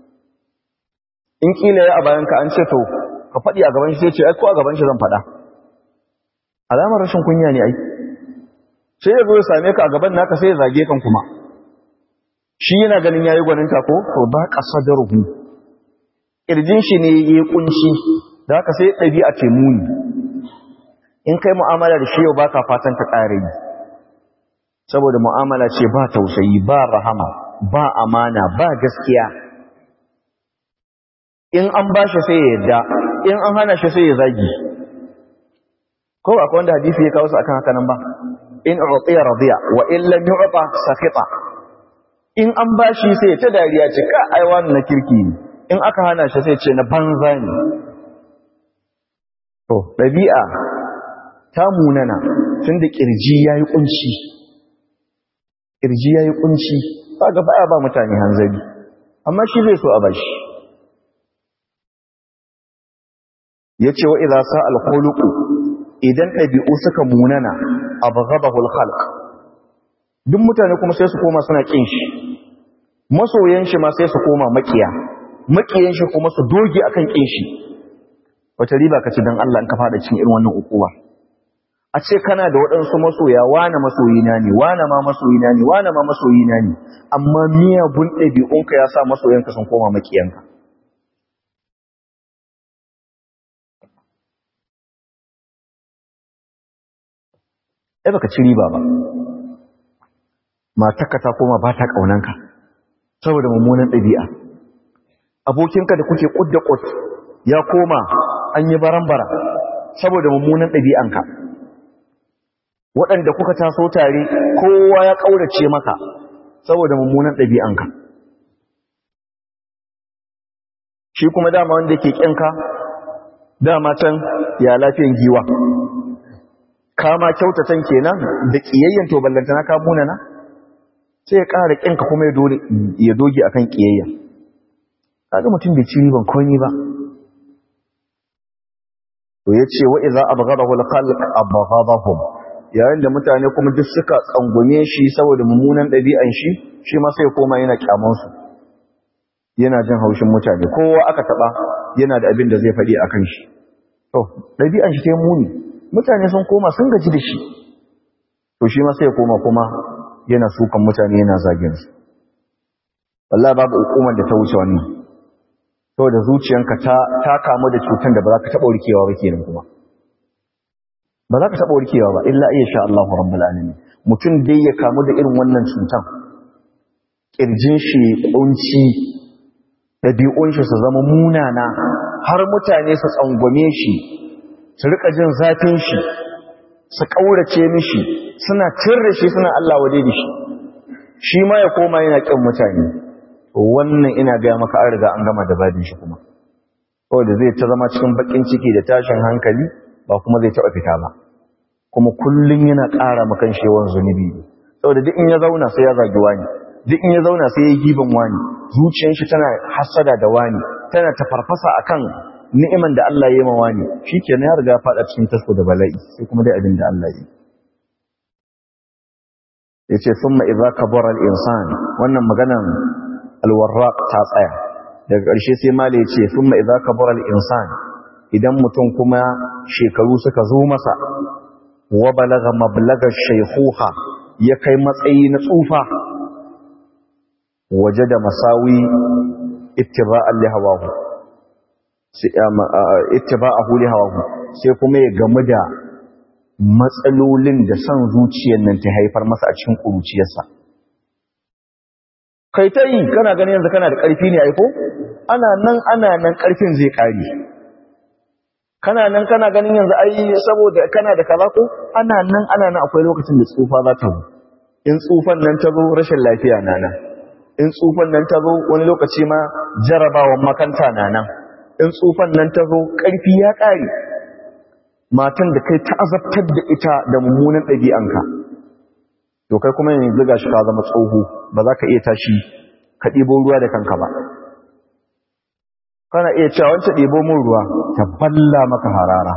in kila ya a bayanka an ce to ka faɗi a gaban shi sai ce ai ko a gaban shi zan faɗa alamar rashin kunya ne ai sai ya zo ya same ka a gaban naka sai ya zage kan kuma shi yana ganin yayi gwaninta ko to ba qasadaruhu kirjin shi ne yayi kunci da haka sai dabi'a ce muni in kai mu'amala da shi yau baka fatan ta kare yi saboda mu'amala ce ba tausayi ba rahama ba amana ba gaskiya in an bashi sai ya yadda in an hana shi sai ya zagi ko akwai wanda hadisi ya kawo su akan haka nan ba in u'tiya radiya wa in lam yu'ta sakhita in an bashi sai ta dariya ce ka ai wannan na kirki ne in aka hana shi sai ce na banza ne to dabi'a ta munana tunda kirji yayi kunci kirji yayi kunci kaga baya ba mutane hanzari amma shi zai so a bashi yace wa idza sa al-khuluqu idan ɗabi'u suka munana abghadahu al-khalq duk mutane kuma sai su koma suna kin shi masoyan shi ma sai su koma makiya makiyan shi kuma su doge akan kin shi wata riba kace dan Allah in ka fada cikin irin wannan ukuwa a ce kana da waɗansu masoya wane masoyina ne wane ma masoyina ne wane ma masoyina ne amma miyagun ɗabi'unka ya sa masoyanka sun koma makiyanka ai baka ci riba ba matarka ta koma ba ta kaunanka saboda mummunan ɗabi'a abokinka da kuke kudda kud ya koma an yi barambara saboda mummunan ɗabi'anka waɗanda kuka taso tare kowa ya ƙaurace maka saboda mummunan ɗabi'anka shi kuma dama wanda ke ƙinka dama can ya lafiyan giwa kama kyautatan kenan da ƙiyayyen to ballantana ka munana sai ya ƙara ƙinka kuma ya doge akan ƙiyayya kaga mutum bai ci riban komai ba to yace wa idza abghadahu al-khalq abghadahum yayin da mutane kuma duk suka tsangume shi saboda mummunan ɗabi'an shi shi ma sai koma yana kyaman su yana jin haushin mutane kowa aka taba yana da abin da zai faɗi akan shi to ɗabi'an shi ta muni mutane sun koma sun gaji da shi to shi ma sai koma kuma yana sukan mutane yana zagin su wallahi babu hukumar da ta wuce wannan saboda zuciyanka ta ta kamu da cutar da ba za ka taɓa warkewa ba kenan kuma ba za ka taɓa warkewa ba illa iya sha Allahu rabbul alamin mutum dai ya kamu da irin wannan cutar kirjin shi kunci dabi'un shi su zama munana har mutane su tsangwame shi su rika jin zafin shi su kaurace mishi suna tirre shi suna Allah wade da shi shi ma ya koma yana kin mutane wannan ina gaya maka an riga an gama da badin shi kuma saboda zai ta zama cikin bakin ciki da tashin hankali ba kuma zai taɓa fita ba kuma kullum yana ƙara makan shi yawan zunubi saboda duk in ya zauna sai ya zagi wani duk in ya zauna sai ya giban wani zuciyar shi tana hasada da wani tana tafarfasa akan ni'iman da Allah ya yi ma wani shikenan ya riga fada cikin tasko da bala'i sai kuma dai abin da Allah ya yi yace summa idza kabara al-insan wannan maganan al-warraq ta tsaya daga ƙarshe sai mali yace summa idza kabara al-insan idan mutum kuma shekaru suka zo masa wa balaga mablaga shaykhuha ya kai matsayi na tsufa wajada masawi ittiba'an li hawahu ittiba'ahu li hawahu sai kuma ya gamu da matsalolin da son zuciyar nan ta haifar masa a cikin ƙuruciyarsa. Kai ta yi, kana ganin yanzu kana da ƙarfi ne aiko? Ana nan ana nan ƙarfin zai ƙari. Kana nan kana ganin yanzu ai saboda kana da kaza ko? Ana nan ana nan akwai lokacin da tsufa za ta zo. In tsufan nan ta zo rashin lafiya na nan. In tsufan nan ta zo wani lokaci ma jarabawan makanta na nan. In tsufan nan ta zo ƙarfi ya ƙare. matan da kai ta azabtar da ita da mummunan ɗabi'anka to kai kuma yanzu ga shi ka zama tsoho ba za ka iya tashi ka ɗibo ruwa da kanka ba kana iya cewa wancan ɗibo mun ruwa ta balla maka harara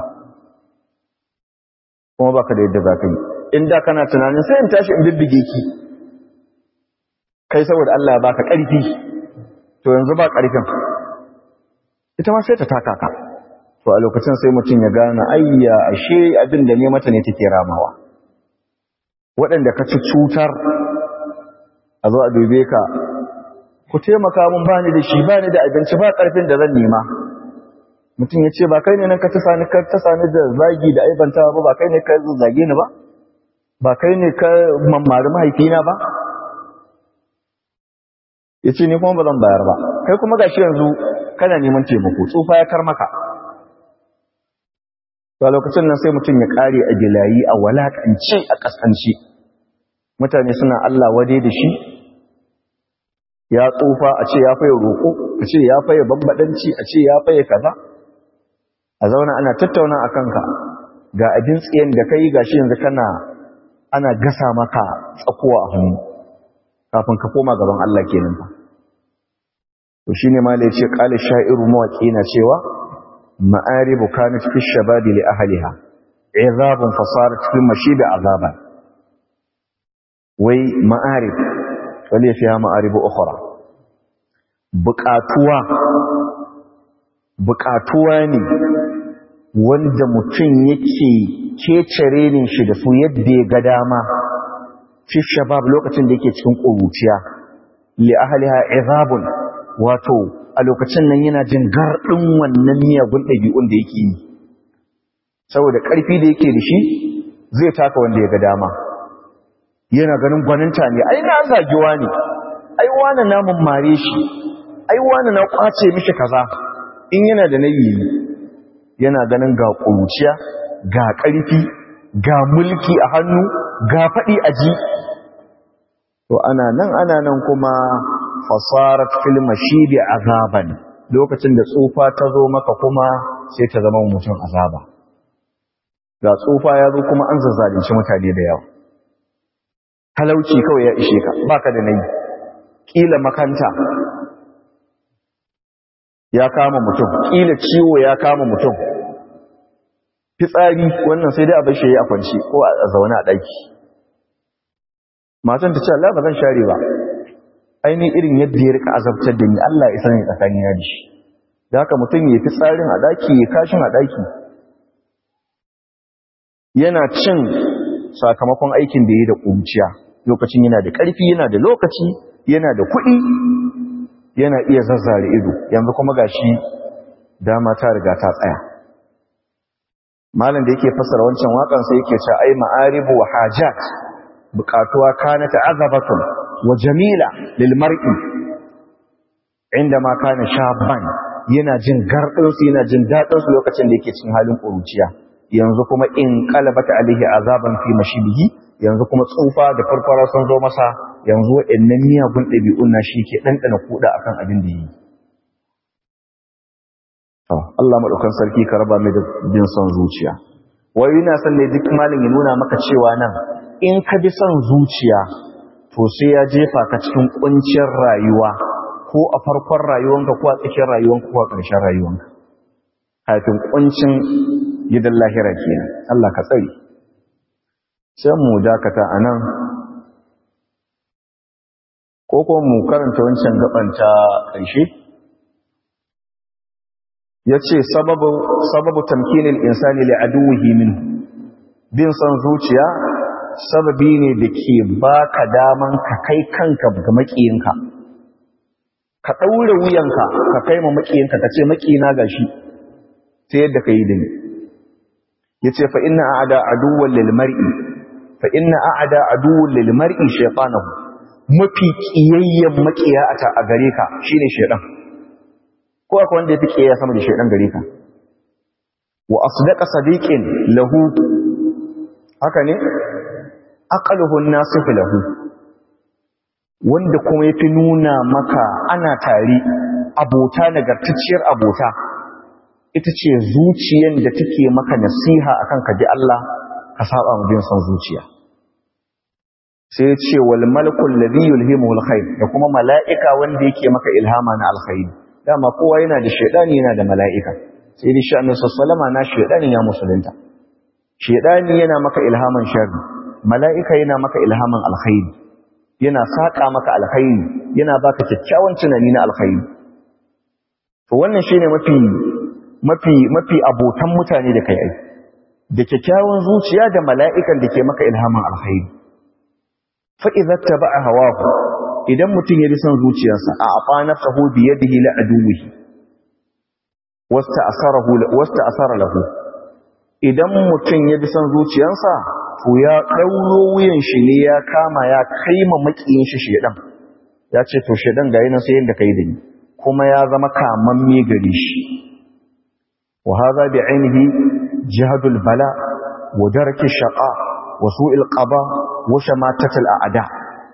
kuma baka da yadda za ka yi in da kana tunanin sai in tashi in bibbige ki kai saboda Allah ya baka ƙarfi to yanzu ba ƙarfin ita ma sai ta taka ka to a lokacin sai mutum ya gane ayya ashe abin da ne mata ne take ramawa waɗanda ka ci cutar a zo a dube ka ku taimaka mun bani da shi bani da abinci ba ƙarfin da zan nema mutum ya ce ba kai ne nan ka tasa ni ka tasa ni da zagi da aibantawa ba ba kai ne ka zage ni ba ba kai ne ka mammari mahaifina ba ya ce ni kuma ba zan bayar ba kai kuma gashi yanzu kana neman taimako tsufa ya kar maka to a lokacin nan sai mutum ya kare a gilayi a walakance a kasance mutane suna Allah wade da shi ya tsufa a ce ya faye roƙo a ce ya faye bambadanci a ce ya faye kaza a zauna ana tattauna a kanka ga abin tsiyan da kai gashi yanzu kana ana gasa maka tsakuwa a hannu kafin ka koma gaban Allah kenan fa to shine ma da yace qala sha'iru mawaqi na cewa ma'aribu kanat fi shababi li ahliha izabun fasarat fi mashibi azaban wai ma'arib wale fiha ma'aribu ukhra buƙatuwa buƙatuwa ne wanda mutum yake kecere ne shi da su yadda ya ga dama fi shabab lokacin da yake cikin ƙuruciya li ahliha izabun wato a lokacin nan yana jin garɗin wannan miyagun ɗabi'un da yake yi saboda ƙarfi da yake da shi zai taka wanda ya ga dama yana ganin gwaninta ne ai na zagiwa ne ai wani na mummare shi ai wani na kwace mishi kaza in yana da nayi yana ganin ga ƙuruciya ga ƙarfi ga mulki a hannu ga faɗi a ji to ana nan ana nan kuma fasarat fil mashidi azaban lokacin da tsufa ta zo maka kuma sai ta zama mutum azaba ga tsufa ya zo kuma an zazzalunci mutane da yawa talauci kawai ya ishe ka baka da nayi kila makanta ya kama mutum kila ciwo ya kama mutum fitsari wannan sai dai a bashi yayi a kwanci ko a zaune a daki matan ta ce Allah ba zan share ba aini irin yadda ya rika azabtar da ni Allah ya sani tsakanin ya da shi da haka mutum ya fitsarin a daki ya kashin a daki yana cin sakamakon aikin da ya da kunciya lokacin yana da ƙarfi yana da lokaci yana da kuɗi yana iya zazzare ido yanzu kuma gashi dama ta riga ta tsaya malam da yake fasara wancan wakan sai yake cewa ai ma'aribu wa hajat buƙatuwa kana ta'azabatun wa jamila lil mar'i indama kana shaban yana jin gardinsu yana jin dadinsu lokacin da yake cikin halin ƙuruciya yanzu kuma in qalabata alaihi azaban fi mashibihi yanzu kuma tsufa da farfara sun zo masa yanzu waɗannan miyagun ɗabi'un na shi ke ɗanɗana kuɗa akan abin da yi Allah maɗaukan sarki ka raba mai da bin son zuciya wai yana son ne duk malin ya nuna maka cewa nan in ka bi son zuciya to sai ya jefa ka cikin kuncin rayuwa ko a farkon rayuwanka ko a tsakiyar rayuwanka ko a ƙarshen rayuwanka kafin kuncin gidan lahira kenan Allah ka tsare sai mu dakata anan ko ko mu karanta wancan gaban ta ƙarshe yace sababu sababu tamkinil insani li aduwwihi min bin san zuciya sababi ne da ke baka daman ka kai kanka ga makiyinka ka daure wuyanka ka kai ma makiyinka ka ce makiyina gashi sai yadda ka yi da ni yace fa inna a'da aduwwan lil mar'i fa inna a'da aduwwan lil mar'i shaytanahu mafi kiyayyen makiya a gare ka shine shaytan ko akwai wanda yafi kiyayya sama da shaytan gare ka wa asdaqa sadiqin lahu haka ne aqaluhu an-nasif lahu wanda kuma yafi nuna maka ana tare abota nagartacciyar abota ita ce zuciyar da take maka nasiha akan ka ji Allah ka saba mu bin son zuciya sai ya ce wal malakul ladhi yulhimuhu alkhair da kuma mala'ika wanda yake maka ilhama na alkhair dama kowa yana da shaydani yana da mala'ika sai dai sha'anin sallama na shaydani ya musulunta shaydani yana maka ilhaman sharri mala'ika yana maka ilhaman alkhair yana saka maka alkhair yana baka kyakkyawan tunani na alkhair to wannan shine mafi mafi mafi abotan mutane da kai ai da kyakkyawan zuciya da mala'ikan da ke maka ilhamin alkhairi fa idza taba'a hawahu idan mutum ya bi son zuciyarsa a afa nafsahu bi yadihi la aduwihi wasta asarahu wasta asara lahu idan mutum ya bi son zuciyarsa to ya dauro wuyan shi ne ya kama ya kaima makiyin shi shedan ya ce to shedan ga yana sai yanda kai da ni kuma ya zama kamamme gare shi وهذا بعينه جهد البلاء ودرك الشقاء وسوء القضاء وشماتة الأعداء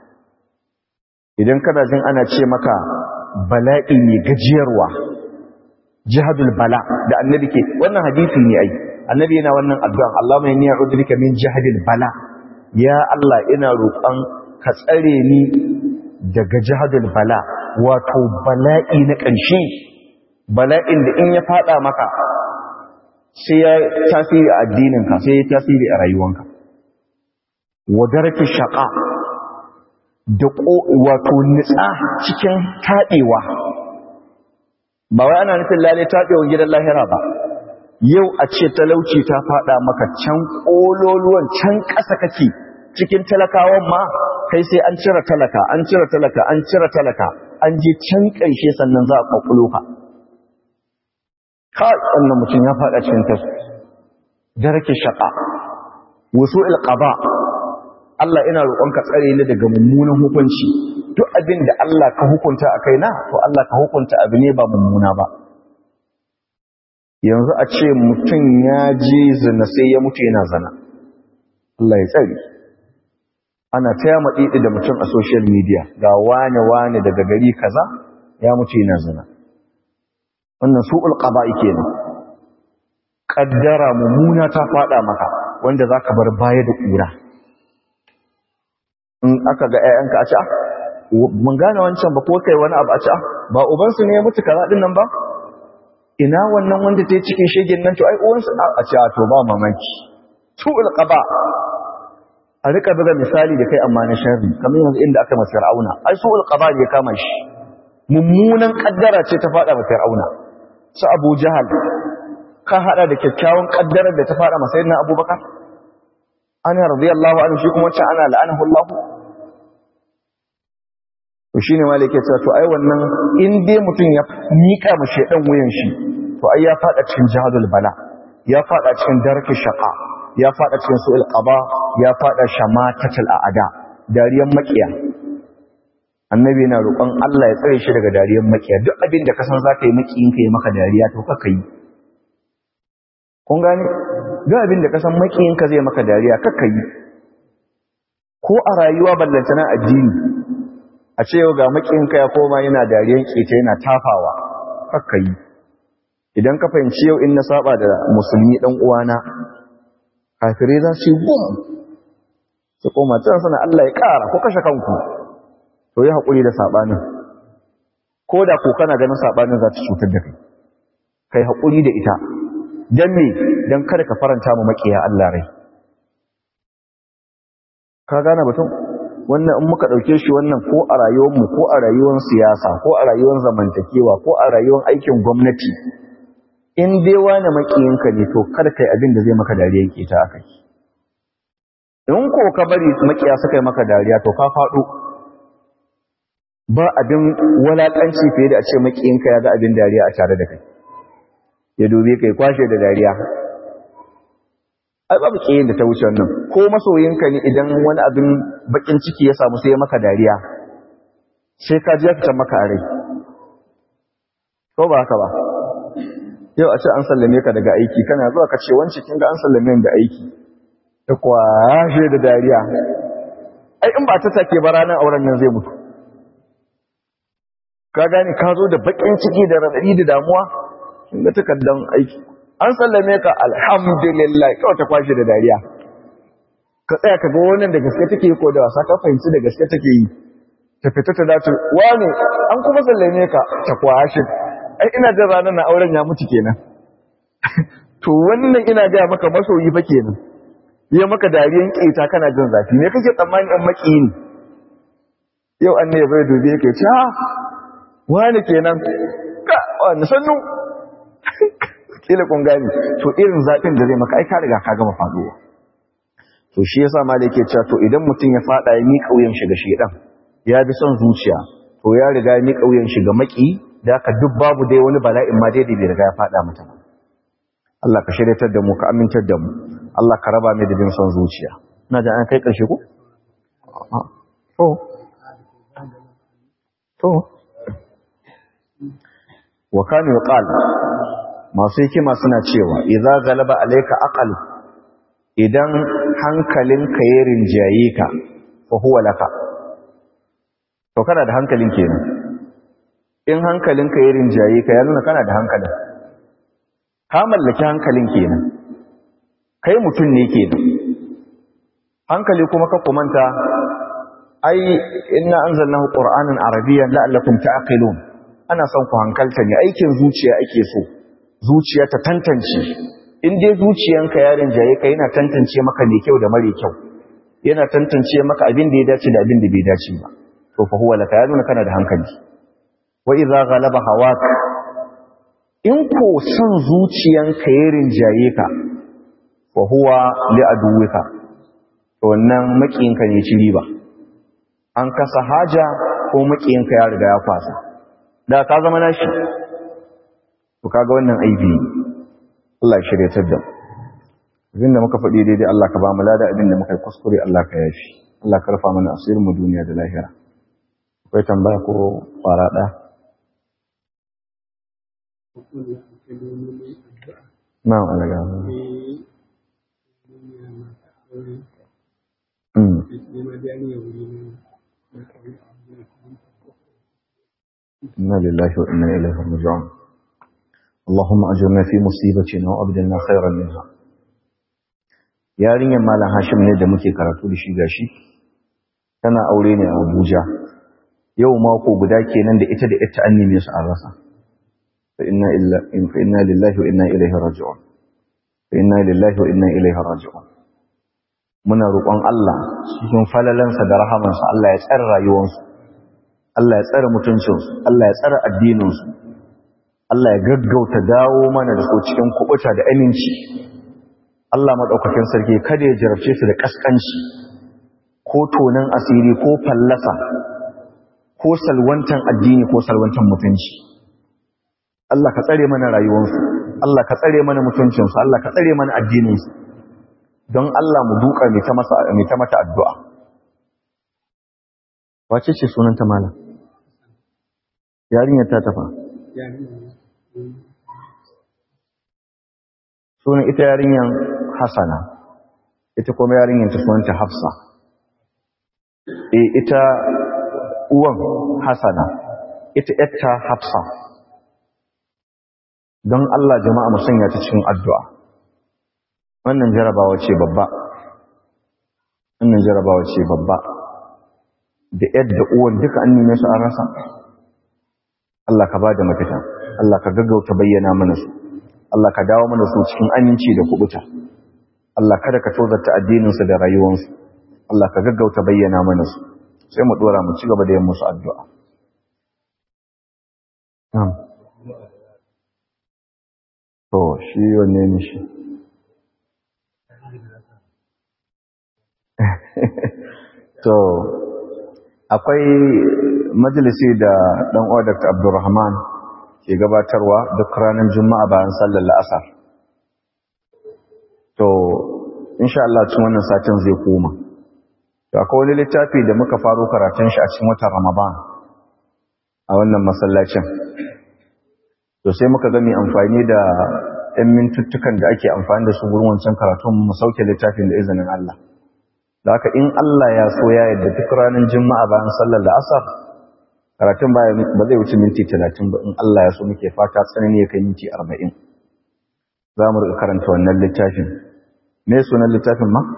idan kana jin ana ce maka bala'i ne gajiyarwa jihadul bala da annabi ke wannan hadisi ne ai annabi yana wannan addu'an Allah mai niyyar udrika min jihadil bala ya Allah ina roƙon ka tsare ni daga jihadul bala wato bala'i na ƙarshe bala'in da in ya fada maka sai ya tasiri a addininka sai ya tasiri a rayuwanka wadarki shaƙa da wato nitsa cikin taɗewa ba wai ana nufin lalai taɗewan gidan lahira ba yau a ce talauci ta fada maka can ƙololuwan can ƙasa kake cikin talakawan ma kai sai an cire talaka an cire talaka an cire talaka an je can ƙarshe sannan za a ƙwaƙulo ka kai wannan mutum ya faɗa cikin tasu darake shaƙa wasu ilƙaba Allah ina roƙonka tsare ni daga mummunan hukunci duk abin da Allah ka hukunta a kaina to Allah ka hukunta abu ne ba mummuna ba yanzu a ce mutum ya je zina sai ya mutu yana zana Allah ya tsare ana taya maɗiɗi da mutum a social media ga wane-wane daga gari kaza ya mutu yana zina wannan su'ul qada'i kenan kaddara mummuna ta fada maka wanda zaka bar baya da kura in aka ga ƴaƴanka a ci mun gane wancan ba ko kai wani abu a ci ba uban su ne ya mutu kaza din nan ba ina wannan wanda ta yi cikin shegen nan to ai uwan su a ci to ba mamaki su'ul qada a rika buga misali da kai amma na sharri kamar yanzu inda aka masa fir'auna ai su'ul qada ne ya kama shi mummunan kaddara ce ta fada masa fir'auna su abu jahal ka hada da kyakkyawan kaddarar da ta fada masa yadda abubakar ana radiyallahu anhu shi kuma wacce ana la'anahu Allah to shine malai yake cewa to ai wannan in dai mutum ya mika ma shedan wuyan shi to ai ya fada cikin jihadul bala ya fada cikin darki shaqa ya fada cikin su'il qada ya fada shamatatul a'ada dariyan makiya annabi yana roƙon Allah ya tsare shi daga dariyar makiya duk abin da ka san za ka yi makiyin ka yi maka dariya to kaka yi kun gane duk abin da ka san makiyin ka zai maka dariya kaka yi ko a rayuwa ballantana addini a ce yau ga makiyin ka ya koma yana dariyan keta yana tafawa kaka yi idan ka fahimci yau in na saba da musulmi dan uwana kafirai za su yi gum su koma can suna Allah ya ƙara ko kashe kanku to yi haƙuri da saɓanin ko da ko kana ganin saɓanin za ta cutar da kai kai haƙuri da ita don me don kada ka faranta mu maƙiya Allah rai ka gane batun wannan in muka ɗauke shi wannan ko a rayuwarmu ko a rayuwar siyasa ko a rayuwar zamantakewa ko a rayuwar aikin gwamnati in dai wani maƙiyinka ne to kada kai abin da zai maka dariya ke ta akai in ko ka bari maƙiya suka yi maka dariya to ka faɗo ba abin walaƙanci fiye da a ce maƙiyinka ya ga abin dariya a tare da kai ya dube kai kwashe da dariya ai babu kiyin da ta wuce wannan ko masoyinka ne idan wani abin bakin ciki ya samu sai ya maka dariya sai ka ji ya fitan maka a rai ko ba haka ba yau a ce an sallame ka daga aiki kana zuwa ka ce wance kin ga an sallame ni da aiki ta kwashe da dariya ai in ba ta take ba ranar auren nan zai mutu ka gane ka zo da bakin ciki da radadi da damuwa kin ga takardan aiki an sallame ka alhamdulillah kawai ta kwashe da dariya ka tsaya ka ga wannan da gaske take ko da wasa ka fahimci da gaske take yi ta fita ta dace wani an kuma sallame ka ta kwashe ai ina jin ranar na auren ya mutu kenan to wannan ina ga maka masoyi fa kenan ya maka dariyan keta kana jin zafi me kake tsammani an maki ne yau an ne bai dubi yake ce ha wani kenan ka wani sannu kila kun gani to irin zaɓin da zai maka ai ka riga ka gama faduwa to shi yasa ma da yake cewa to idan mutum ya fada ya miƙa wuyan shi ga shedan ya bi son zuciya to ya riga ya miƙa wuyan shi ga maki da ka duk babu dai wani bala'in ma dai da bai riga ya fada mata Allah ka shiryatar da mu ka amintar da mu Allah ka raba mu da bin son zuciya ina da an kai ƙarshe ko to to wa kana yuqal masu hikima suna cewa idza galaba alayka aqal idan hankalinka ya rinjaye ka fa huwa laka to kana da hankalin kenan in hankalinka ya rinjaye ka ya nuna kana da hankalin ka mallaki hankalin kenan kai mutum ne kenan hankali kuma ka kumanta ai inna anzalnahu qur'anan arabiyyan la'allakum ta'qilun ana son ku hankalta ne aikin zuciya ake so zuciya ta tantance in dai zuciyanka ya rinjaye ka yana tantance maka mai kyau da mare kyau yana tantance maka abin da ya dace da abin da bai dace ba to fa huwa laka ya nuna kana da hankali wa idza ghalaba hawaka in ko son zuciyanka ya rinjaye ka fa huwa li aduwika to wannan makiyinka ne ci riba an kasa haja ko makiyinka ya riga ya kwasa da ka zama nashi to kaga wannan aibi Allah ya shiryatar da abin da muka faɗi daidai Allah ka ba mu lada abin da muka yi kuskure Allah ka yafi Allah ka rufa mana asirin mu duniya da lahira akwai tambaya ko fara ɗaya na'am alaga إنا لله وإنا إليه راجعون اللهم أجرنا في مصيبتنا وأبدلنا خيرا منها yarinyar malam hashim ne da muke karatu da shi gashi tana aure ne a abuja yau mako guda kenan da ita da ita an neme su an rasa fa inna lillahi wa inna ilaihi raji'un fa inna lillahi wa inna ilaihi raji'un muna roƙon Allah cikin falalansa da rahamansa Allah ya tsare rayuwarsu Allah ya tsare mutuncinsu Allah ya tsare addininsu Allah ya gaggauta dawo mana da su cikin kubuta da aminci Allah maɗaukakin sarki kada ya jarabce su da ƙasƙanci ko tonan asiri ko fallasa ko salwantan addini ko salwantan mutunci Allah ka tsare mana rayuwarsu Allah ka tsare mana mutuncinsu Allah ka tsare mana addininsu don Allah mu duka mai ta mata addu'a wace ce sunanta malam yarinyar ta tafa sunan ita yarinyar hasana ita kuma yarinyar ta sunanta hafsa e ita uwan hasana ita yatta hafsa don Allah jama'a mu sanya ta cikin addu'a wannan jarabawa ce babba wannan jarabawa ce babba da yadda uwan duka an neme su an rasa Allah ka ba da mafita Allah ka gaggauta bayyana mana su Allah ka dawo mana su cikin aminci da kubuta Allah kada ka tozarta addininsu da rayuwarsu Allah ka gaggauta bayyana mana su sai mu dora mu ci gaba da yin musu addu'a to shi wanne ne shi to akwai majalisi da dan uwa Dr. Abdulrahman ke gabatarwa duk ranar Juma'a bayan sallar la'asar to insha Allah cikin wannan satin zai koma to akwai wani littafi da muka faro karatun shi a cikin watan Ramadan a wannan masallacin to sai muka ga mai amfani da ɗan mintuttukan da ake amfani da su gurin wancan karatun mu sauke littafin da izinin Allah da haka in Allah ya so ya yadda duk ranar Juma'a bayan sallar la'asar karatun ba zai wuce minti talatin ba in Allah ya so muke fata tsanani ya kai minti arba'in za mu rika karanta wannan littafin me sunan littafin ma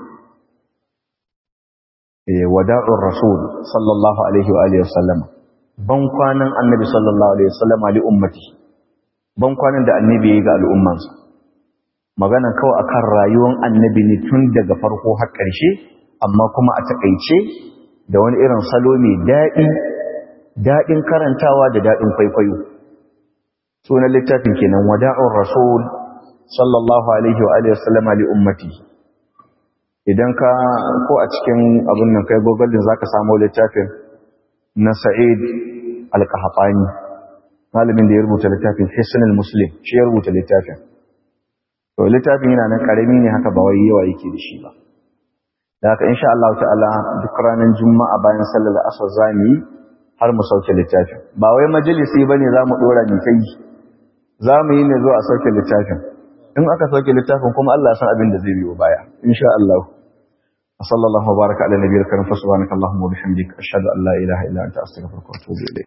wada'ur rasul sallallahu alaihi wa alihi wasallam ban kwanan annabi sallallahu alaihi wasallam li ummati ban kwanan da annabi yayi ga al'ummansa magana kawai akan rayuwar annabi ne tun daga farko har ƙarshe amma kuma a takaice da wani irin salo mai daɗi daɗin karantawa da daɗin kwaikwayo sunan littafin kenan wada'ur rasul sallallahu alaihi wa alihi wasallam li ummati idan ka ko a cikin abun nan kai google din zaka samu littafin na Sa'id al-Qahtani malamin da ya rubuta littafin Hisnul Muslim shi ya rubuta littafin to littafin yana nan karami ne haka ba wai yawa yake da shi ba da haka insha Allah ta'ala duk ranar juma'a bayan sallar asar zamu yi har mu sauke littafin ba wai majalisi bane zamu dora ni kai zamu yi ne zuwa a sauke littafin in aka sauke littafin kuma Allah san abin da zai biyo baya insha Allah sallallahu baraka ala nabiyil karim fa subhanaka allahumma wa bihamdika ashhadu an la ilaha illa anta astaghfiruka wa atubu ilayk